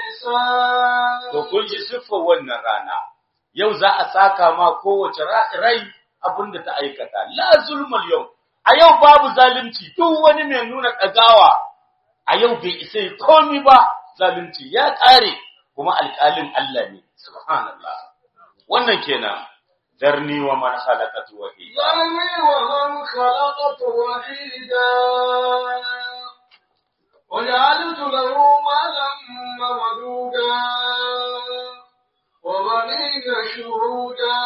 الحساب to kun ji siffar wannan rana yau za a saka ma kowace ra- rai abinda ta aikata la zulmal yau a yau babu zalunci duk wani mai nuna ɗagawa a yau bai isa yi komi ba zalunci ya ƙare kuma alƙalin Allah ne subhanallah wannan kenan darni wa man khalaqatu wahida ذرني ومن خلقت وحيدا وجعلت له مالا ممدودا وبنين شهودا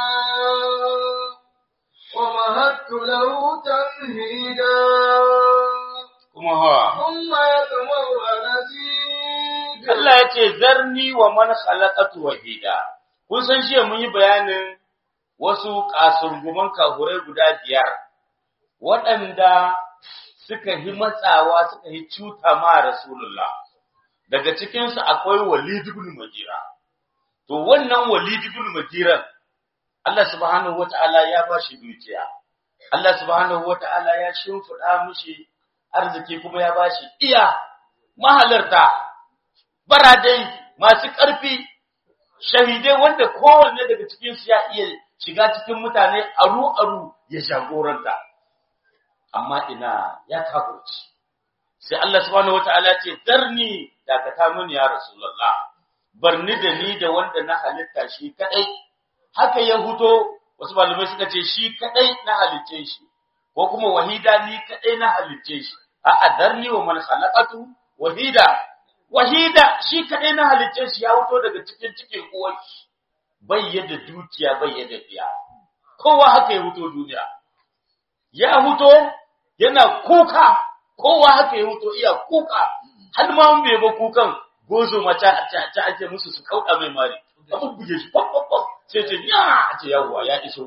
ومهدت له تمهيدا kuma ha ثم يطمع أن أزيد Allah ya ce zarni wa man khalaqatu wahida kun san jiya mun yi bayanin wasu kasurguman kahurai guda biyar waɗanda suka yi matsawa suka yi cuta ma Rasulullah daga cikin su akwai Walid ibn Mughira to wannan Walid ibn Mughira Allah subhanahu wata'ala ya ba shi dukiya Allah subhanahu wata'ala ya shimfiɗa mishi arziki kuma ya ba shi iya mahalarta baradai masu ƙarfi shahidai wanda kowanne daga cikinsu ya iya shiga cikin mutane aru-aru ya jagoranta amma ina ya kafurci sai Allah subhanahu wataala ce darni dakata mini ya rasulullah barni da ni da wanda na halitta shi kadai haka ya huto wasu malamai suka ce shi kadai na halicce shi ko kuma wahida ni kadai na halicce shi a'a darni wa man khalaqatu wahida wahida shi kadai na halicce shi ya wuto daga cikin cikin uwar shi bai yadda dukiya bai yadda biya kowa haka ya huto duniya ya huto yana kuka kowa haka ya huto iya kuka har ma mun bai ba kukan gozo mata ta ake musu su kauda mai mari abu buge shi pop pop pop sai ce ya ce yawa ya iso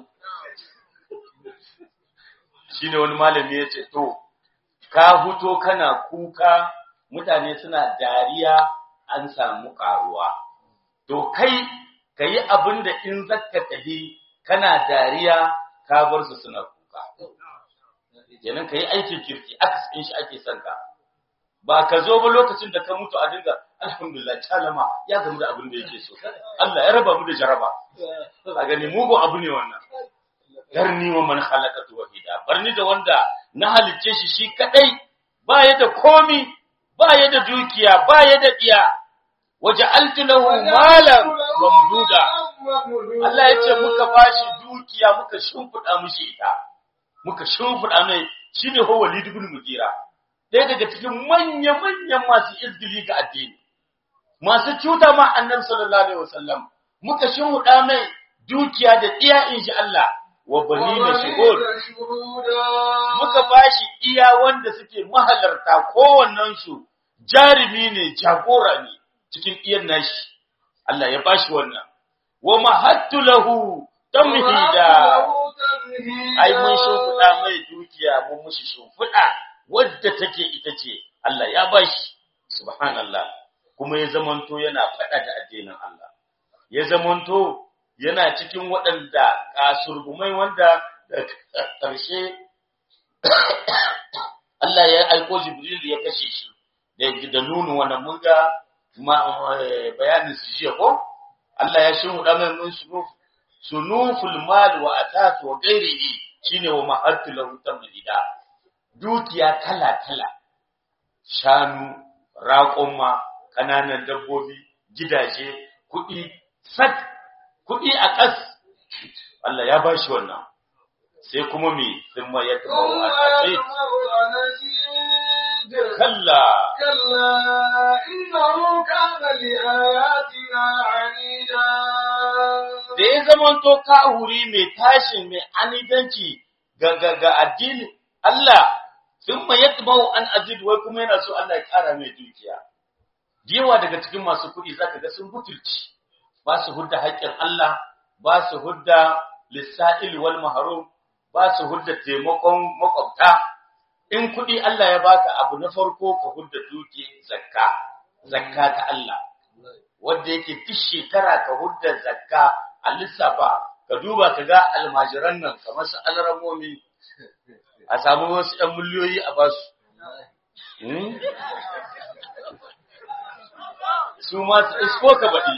shine wani malami ya ce to ka huto kana kuka mutane suna dariya an samu karuwa to kai kayi abin da in zakka tahi kana dariya ka bar su suna kuka kenan kayi aikin kirki aka in shi ake son ka ba ka zo ba lokacin da ka mutu a dinga alhamdulillah talama ya gamu da abin da yake so Allah ya raba mu da jaraba a gani mugun abu ne wannan darni wa man khalaqatu wahida barni da wanda na halicce shi shi kadai ba ya da komi ba ya da dukiya ba ya da diya waja'altu lahu malan mamduda Allah ya ce muka bashi dukiya muka shimfida mishi ita muka shimfida mai shine ho Walid ibn Mugira ɗaya daga cikin manya-manyan masu izgili ga addini masu cuta ma annabi sallallahu alaihi wasallam muka shimfida mai dukiya da iya insha Allah wa banina shuhud muka bashi iya wanda suke mahalarta kowannen su jarimi ne jagora ne cikin iyan nashi Allah ya bashi wannan wa mahattu lahu tamhida ai mun shimfiɗa mai dukiya mun mushi shimfiɗa wadda take ita ce Allah ya bashi subhanallah kuma ya zamanto yana faɗa da addinin Allah ya zamanto yana cikin waɗanda kasurgumai wanda da ƙarshe Allah ya aiko Jibril ya kashe shi da da nunu wannan mun ga bayanin su jiya ko Allah ya shi huda mai mun sunuf sunuful mal wa atat wa ghairihi shine wa ma'atu lahu tamlida dukiya kala kala shanu raƙumma kananan dabbobi gidaje kuɗi sak kuɗi a ƙas Allah ya bashi wannan sai kuma me sun ma ya taɓa wa kalla كلا إنه كان لآياتنا عنيدا da ya zamanto kahuri mai tashin mai anidanci ga ga ga addini Allah sun ma ya taɓa an azid wai kuma yana so Allah ya ƙara mai dukiya yawa daga cikin masu kuɗi zaka ga sun butulci ba su hudda haƙƙin Allah ba su hudda lissa'il wal mahrum ba su hudda taimakon makwabta in kuɗi Allah ya baka abu na farko ka hudda duki zakka zakka ta Allah wanda yake duk shekara ka hudda zakka a lissafa ka duba ka ga almajiran nan kamar su alramomi a samu wasu ɗan miliyoyi a basu Hmm? su ma su isko ka baɗi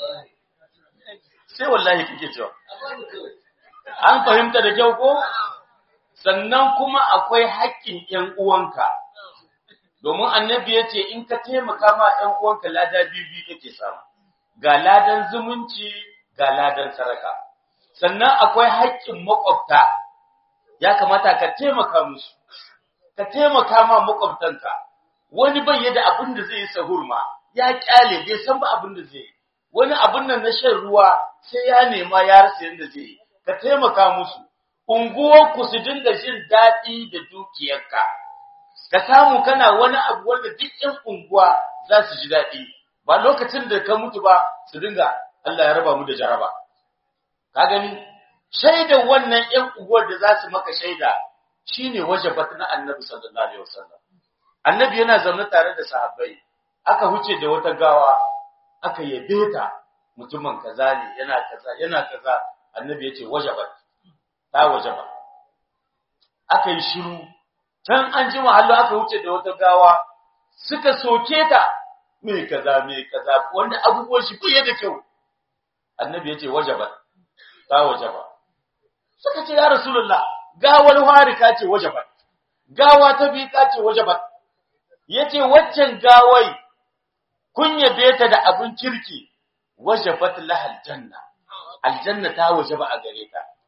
sai wallahi kake cewa an fahimta da kyau ko sannan kuma akwai haƙƙin ƴan uwanka domin annabi ya ce in ka taimaka ma ƴan uwanka lada biyu kake samu ga ladan zumunci ga ladan saraka sannan akwai haƙƙin makwabta ya kamata ka taimaka musu ka taimaka ma makwabtanka wani bai yada abin da zai yi sahur ma ya kyale bai san ba abin da zai yi wani abin nan na shan ruwa sai ya nema ya rasa yadda zai yi ka taimaka musu unguwarku su dinga jin daɗi da dukiyarka ka samu kana wani abu wanda duk ƴan unguwa za su ji daɗi ba lokacin da ka mutu ba su dinga Allah ya raba mu da jaraba ka gani shaidar wannan ƴan unguwar da za su maka shaida shine wajabat na annabi sallallahu alaihi wasallam annabi yana zaune tare da sahabbai aka huce da wata gawa aka yabe ta mutumin kaza ne yana kaza yana kaza annabi yace wajabat ta wajaba aka yi shiru can an ji mahallo aka huce da wata gawa suka soke ta me kaza me kaza wanda abubuwan shi bai da kyau annabi yace wajabat ta wajaba suka ce ya rasulullah gawar harika ce wajabat gawa ta bi ka ce wajabat yace waccan gawai kun yabe ta da abun kirki wajabat lahal janna aljanna ta wajaba a gare ta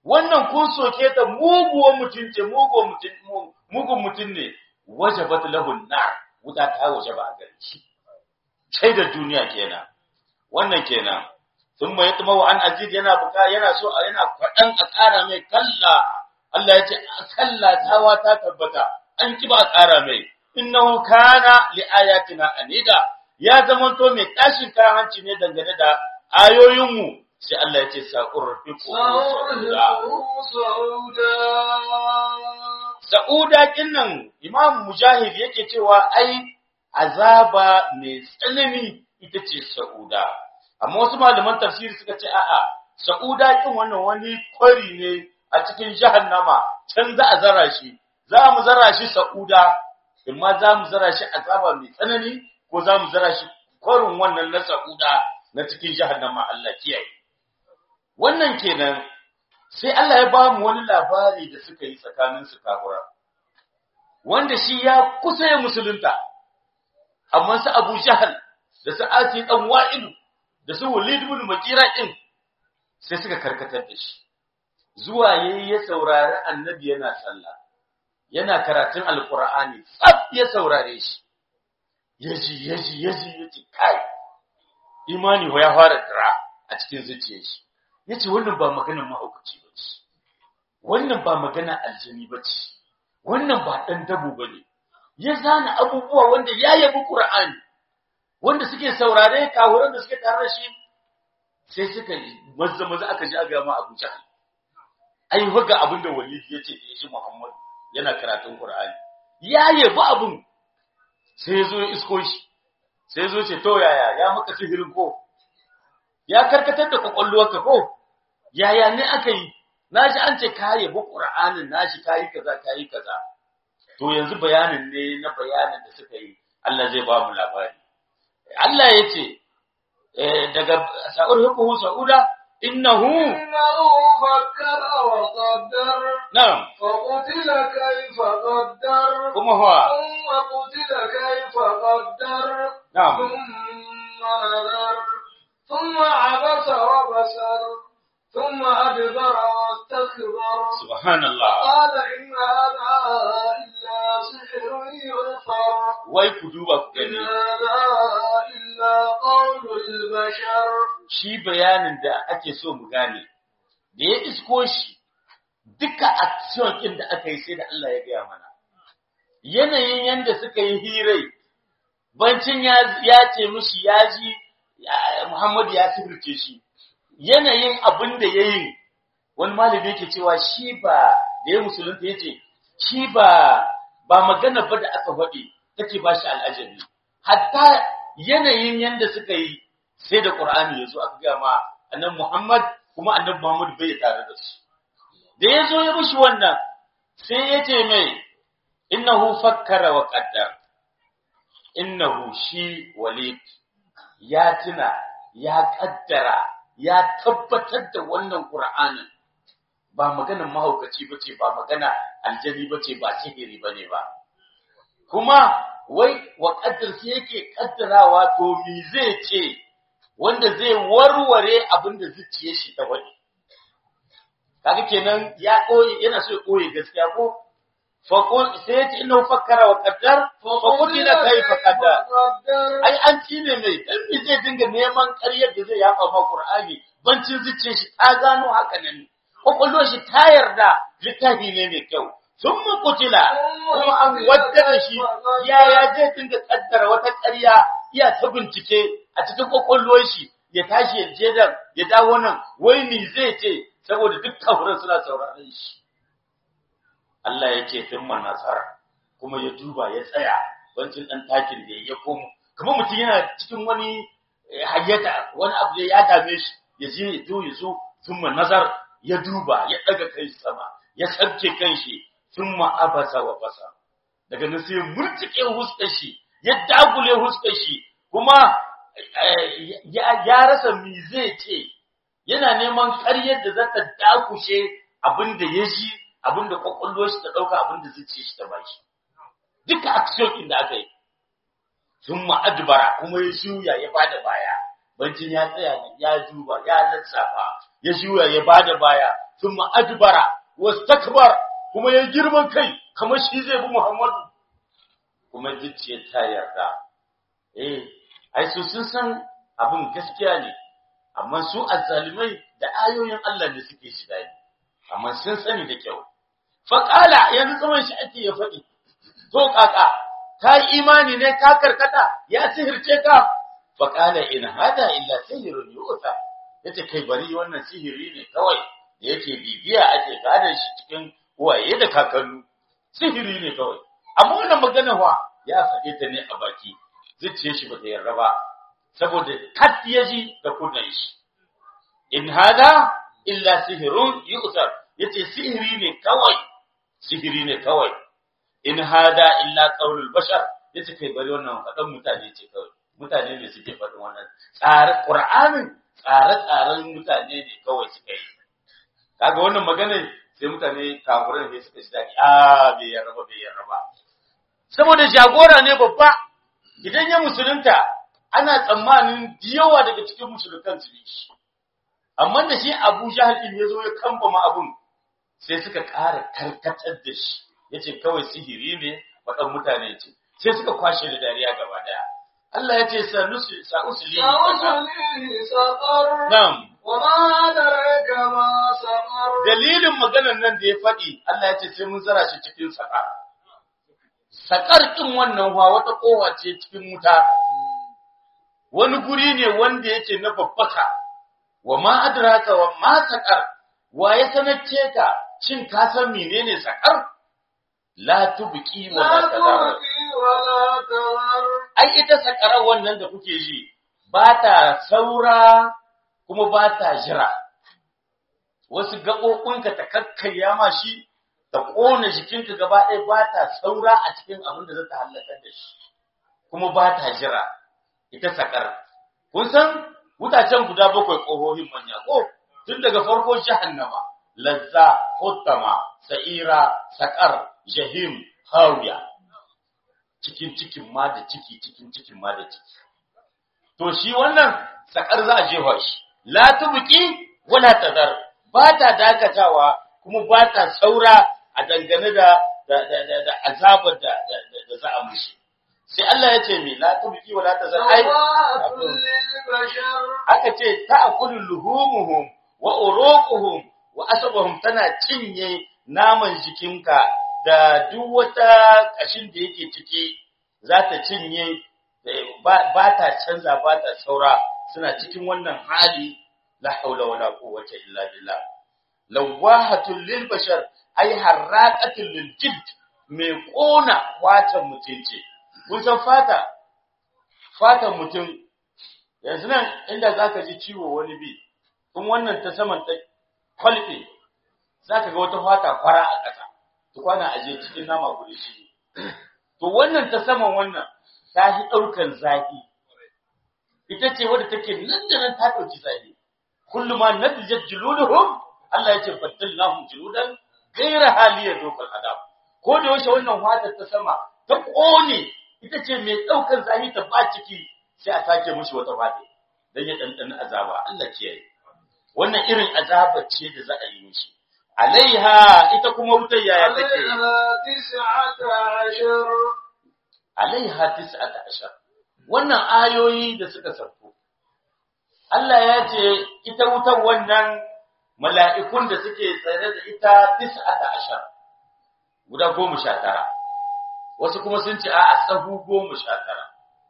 wannan kun soke ta muguwar mutum ce mugun mutum mugun mutum ne wajabat lahu nar wuta ta wajaba a gare shi sai da duniya kenan wannan kenan sun mai tuma wa an aziz yana buka yana so yana kwadan a ƙara mai kalla Allah ya ce kalla tawa ta tabbata an ki ba a ƙara mai innahu kana li ayatina anida ya zamanto mai tashin kayan hanci ne dangane da ayoyinmu sai Allah ya ce sa'urfiqu Sa'uda kinnan Imam Mujahid yake cewa ai azaba mai tsanani ita ce Sa'uda. Amma wasu malaman tafsiri suka ce a'a Sa'uda kin wannan wani kwari ne a cikin jahannama can za a zara shi. Za mu zara shi Sa'uda, amma za mu zara shi azaba mai tsanani ko za mu zara shi kwarin wannan na Sa'uda na cikin jahannama Allah kiyaye. Wannan kenan sai Allah ya ba mu wani labari da suka yi tsakanin su kafura wanda shi ya kusa ya musulunta amma su Abu Jahal da su Asi dan Wa'il da su Walid ibn Mughira din sai suka karkatar da shi zuwa yayi ya saurari annabi yana sallah yana karatun alqur'ani tsaf ya saurare shi yaji yaji yaji yaji kai imani ya fara dira a cikin zuciyar shi yace wannan ba maganar mahaukaci bace wannan ba magana aljini bace wannan ba dan dabo bane ya zana abubuwa wanda ya yabi qur'ani wanda suke saurare kawuran da suke tare da shi sai suka mazza maza aka ji aga ma Abu Jahl ai waga abinda Walid yace da shi Muhammad yana karatun Qur'ani ya yabi abun sai ya zo ya isko shi sai ya zo ce to yaya ya maka sihirin ko ya karkatar da kwakwalwarka ko yaya ne aka yi naji an ce ka yabi qur'anin nashi kayi kaza kayi kaza to yanzu bayanin ne na bayanin da suka yi Allah zai ba mu labari Allah ya ce daga sa'ur hukuhu sa'uda innahu إنه فكر وقدر na'am فقتل كيف قدر kuma huwa ثم قتل كيف قدر na'am ثم نظر ثم عبس وبسر ثم أدبر واستكبر subhanallah قال إن هذا إلا سحر يؤثر wai ku duba ku إن gani هذا إلا قول البشر shi bayanin da ake so mu gane da ya isko shi duka action ɗin da aka yi sai da Allah ya gaya mana yanayin yanda suka yi hirai bancin ya ya ce mishi ya ji ya- Muhammad ya sirrice shi yanayin abin da ya yi wani malami yake cewa shi ba da ya musulunta ya ce shi ba ba magana ba da aka faɗi take ba shi al'ajabi hatta yanayin yanda suka yi sai da Qur'ani ya zo aka ga ma annabi Muhammad kuma annabi Muhammad bai tare da su da ya zo ya mishi wannan sai ya ce mai innahu fakkara wa qaddar innahu shi walid ya tuna ya kaddara ya tabbatar da wannan Qur'anin ba maganar mahaukaci bace ba magana aljani bace ba sihiri bane ba kuma wai wa qaddar sai yake kaddarawa to me zai ce wanda zai warware abin da zuciyar shi ta wani kaga kenan ya koyi yana so ya koyi gaskiya ko fa qul sai ya ce inna fakkara wa qaddar fa qutila kayfa qaddar قدر ai an cine mai dan me zai dinga neman ƙaryar da zai yaba ma Qur'ani bancin zuciyar shi ta gano haka nan kokollo shi ta yarda littafi ne mai kyau sun mu kutila kuma an waddara shi yaya zai dinga kaddara wata ƙarya iya ta bincike a cikin kokollo shi ya tashi ya je da ya dawo nan wai ni zai ce saboda duk kafirin suna sauraron shi Allah ya ce sun nasara kuma ya duba ya tsaya bancin dan takin da ya komo kamar mutum yana cikin wani eh, hayyata wani abu da ya dame shi ya je ya zo ya zo thumma nazar ya duba ya daga kai sama ya sabke kanshi thumma abasa wa basa daga nan sai ya murtike huskar shi ya dagule huskar shi kuma eh, ya ya rasa me zai ce yana neman ƙaryar da za ta dakushe abin da ya ji abin da kwakwalwar shi ta ɗauka abin da zuciyar shi ta bashi duka action ɗin da aka yi sun ma'adubara kuma ya shuya ya bada baya bancin ya tsaya ne ya duba ya lissafa ya juya ya bada baya thumma adbara wastakbar kuma ya girman kai kamar shi zai bi Muhammadu kuma zuciya ta yarda eh ai su sun san abin gaskiya ne amma su azzalimai da ayoyin Allah ne suke shiga ne amma sun sani da kyau faqala yanzu zaman shi ake ya faɗi to kaka ka yi imani ne ka karkata ya sihirce ka faqala in hada illa sihrun yu'ta yace kai bari wannan sihiri ne kawai da yake bibiya ake gada shi cikin uwaye da kakannu sihiri ne kawai amma wannan magana wa ya faɗe ta ne a baki zuciyar shi bata yarda ba saboda kat ya ji da kunnan shi in hada illa sihirun yu'tar yace sihiri ne kawai sihiri ne kawai in hada illa qaulul bashar yace kai bari wannan faɗan mutane ce kawai mutane ne suke faɗin wannan tsare qur'anin tsare-tsaren mutane ne kawai suka yi kaga wannan magana sai mutane kafirai ne suka shi dadi a bai yarda ba bai yarda ba saboda jagora ne babba idan ya musulunta ana tsammanin yawa daga cikin musuluntan su ne shi amma da shi Abu Jahal din yazo ya kambama abun sai suka ƙara karkatar da shi yace kawai sihiri ne wadan mutane ce sai suka kwashe da dariya gaba daya Allah yace sanusi sa'usli سأصليه سقر Na'am وما أدرك ما سقر dalilin maganar nan da ya faɗi Allah ya ce sai mun zara shi cikin saƙar. Saƙar ɗin wannan wa wata ƙowa ce cikin wuta, wani guri ne wanda yake na babbaka, wa ma adraka wa ma saƙar, wa ya sanarce ka, shin ka san menene saƙar? La tubqi wa la لا tadar. تبقي ولا تذر Ai ita saƙarar wannan da kuke ji, ba ta saura kuma ba ta jira. wasu gaɓoɓinka ta kakkarya ma shi ta ƙona jikinka gaba ɗaya ba ta saura a cikin abin da za ta hallakar da shi kuma ba ta jira ita sakar kun san wutacen guda bakwai ƙohohin manya ko tun daga farko jahannama lazza huttama sa'ira sakar jahim hawiya cikin cikin ma da ciki cikin cikin ma da ciki to shi wannan sakar za a jefa shi la tubqi wala tadar ba ta dakatawa kuma ba ta saura a dangane da da da da, da azabar da da, da, da za a mushi sai Allah ya ce mi la tubqi wala tadar ai سواء للبشر aka ce ta'kulu luhumuhum wa uruquhum wa asabuhum tana cinye naman jikinka da duk wata kashin da yake ciki za ta cinye ba ba ta canza ba ta saura suna cikin wannan hali la haula wala quwwata illa billah lawahatul lil bashar ay harraqatul lil jild mai kona watan mutunci kun san fata fatan mutum yanzu nan inda zaka ji ciwo wani bi kun wannan ta saman ta kwalfe zaka ga wata fata fara a ƙasa to kwana aje cikin nama guri shi to wannan ta saman wannan ta shi daukan zafi ita ce wadda take nan da nan ta dauki zafi kullu ma nadjat juluduhum Allah yace faddalnahum juludan ghayra haliya dokal adab ko da yaushe wannan fata ta sama ta kone ita ce mai daukan zafi ta ba ciki sai a sake mushi wata fata dan ya dandana azaba Allah kiyaye wannan irin azaba ce da za a yi mishi alaiha ita kuma wutar yaya take عليها تسعة عشر alaiha tis'ata ashar wannan ayoyi da suka sauko Allah ya ce ita wutar wannan mala'ikun da suke tsare da ita tis'ata ashar guda goma sha tara wasu kuma sun ce a sahu goma sha tara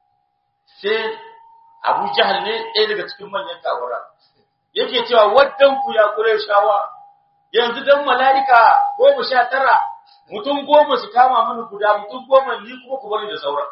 sai Abu Jahal ne ɗaya daga cikin manyan kawara yake cewa waddan ku ya kure shawa yanzu dan mala'ika goma sha tara mutum goma su kama mini guda mutum goma ni kuma ku bari da sauran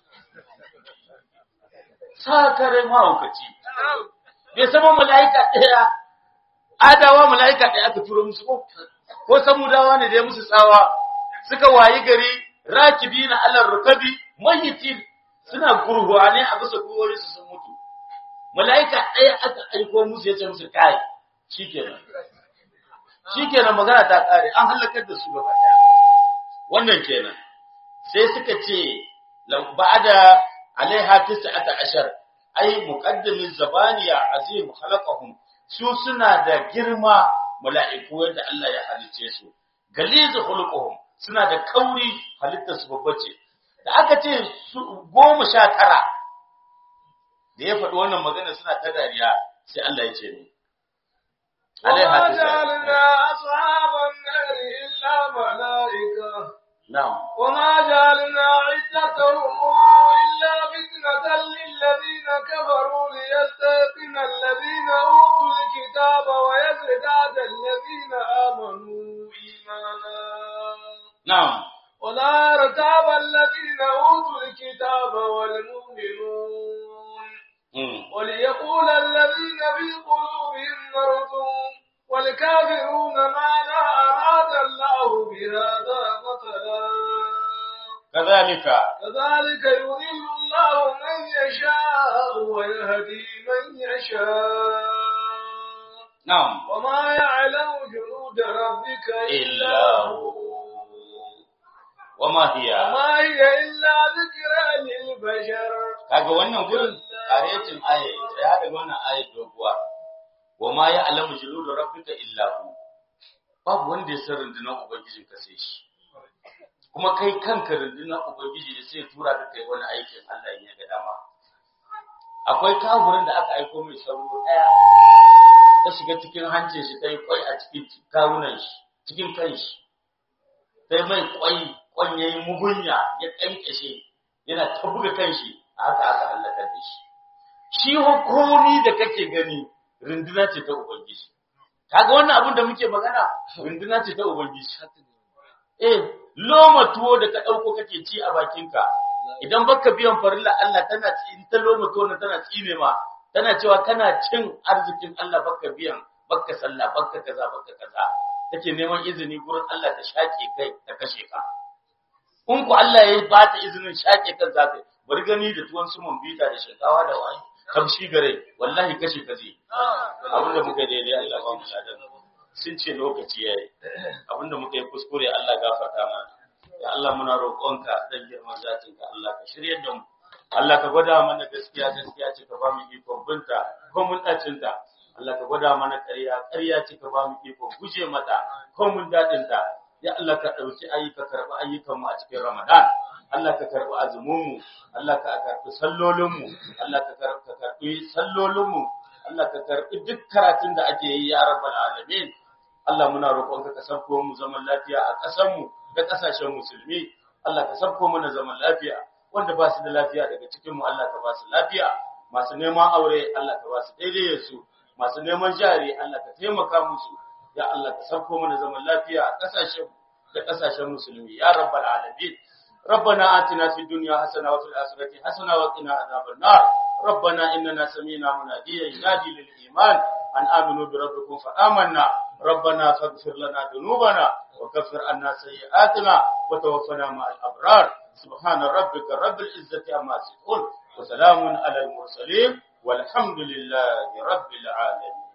sakare mahaukaci bai sama mala'ika ɗaya adawa mala'ika ɗaya aka turo musu ko ko samudawa ne da ya musu tsawa suka wayi gari rakibi na alar rukabi mayitin suna gurhuwa ne a bisa gwiwoyi su sun mutu mala'ika ɗaya aka aiko musu ya ce musu kai shikenan shikenan magana ta ƙare an halakar da su gaba ɗaya wannan kenan sai suka ce ba'da alaiha tis'ata ashar ay muqaddamin zabaniya azim khalaqahum su suna da girma mala'iku yadda Allah ya halice su galizu khuluquhum suna da kauri halittar su babba ce da aka ce su goma sha tara da ya faɗi wannan magana suna ta dariya sai Allah ya ce ni وما جعلنا أصحاب النار إلا ملائكة na'am وما جعلنا عدتهم إلا فتنة للذين كفروا ليستيقن الذين أوتوا الكتاب ويزداد الذين آمنوا إيمانا na'am ولا ارتاب الذين أوتوا الكتاب والمؤمنون mm. وليقول الذين في قلوبهم مرض والكافرون ماذا أراد الله بهذا مثلا kazalika كذلك يضل الله من يشاء ويهدي من يشاء na'am وما يعلم جنود ربك إلا illa هو hu wama hiya وما هي إلا ذكرى للبشر kaga wannan gurin karetin aya ya daga wannan aya doguwa wama ya alamu juludu rabbika illa hu babu wanda ya san rundunar ubangijin ka sai shi kuma kai kanka rundunar ubangiji ne sai ya tura ka kai wani aikin Allah in ya ga dama akwai kafurin da aka aiko mai sauro daya ta shiga cikin hancin shi ta yi kwai a cikin kawunan shi cikin kan shi sai mai kwai kwan yayi mugunya ya kankashe yana ta buga kan shi haka aka halaka da shi shi hukumi da kake gani runduna ce ta ubangiji kaga wannan abin da muke magana runduna ce ta ubangiji eh loma tuwo da ka dauko kake ci a bakinka idan baka biyan farilla Allah tana ci in ta loma tuwo na tana tsine ma tana cewa kana cin arzikin Allah baka biyan baka sallah baka kaza baka kaza take neman izini gurin Allah ta shake kai ta kashe ka in ku Allah ya ba ta izinin shake kan zaka bari gani da tuwon su bita da shinkawa da wani kamshi gare wallahi kashe ka zai abinda muka yi daidai Allah ba mu ladan sun ce lokaci yayi abinda muka yi kuskure Allah gafarta mana ya Allah muna roƙonka dan girman zatin ka Allah ka shiryar da mu Allah ka gwada mana gaskiya gaskiya ce ka ba mu ikon binta ko mun dacin ta Allah ka gwada mana ƙarya ƙarya ce ka ba mu ikon guje mata ko mun dadin ta ya Allah ka dauki ayyuka karbi ayyukan mu a cikin Ramadan Allah ka karbi azumin mu Allah ka karbi sallolin mu Allah ka karbi sallolin mu Allah ka karbi duk karatun da ake yi ya rabbal alamin Allah muna roƙonka ka sabko mu zaman lafiya a ƙasar mu da ƙasashen musulmi Allah ka sabko mana zaman lafiya wanda ba su da lafiya daga cikin mu Allah ka ba su lafiya masu neman aure Allah ka ba su daidai su masu neman jari Allah ka taimaka musu ya Allah ka sabko mana zaman lafiya a ƙasashen da ƙasashen musulmi ya rabbal alamin ربنا آتنا في الدنيا حسنة وفي الآخرة حسنة وقنا عذاب النار ربنا إننا سمينا مناديا ينادي للإيمان أن آمنوا بربكم فآمنا ربنا فاغفر لنا ذنوبنا وكفر عنا سيئاتنا وتوفنا مع الأبرار سبحان ربك رب العزة عما يصفون وسلام على المرسلين والحمد لله رب العالمين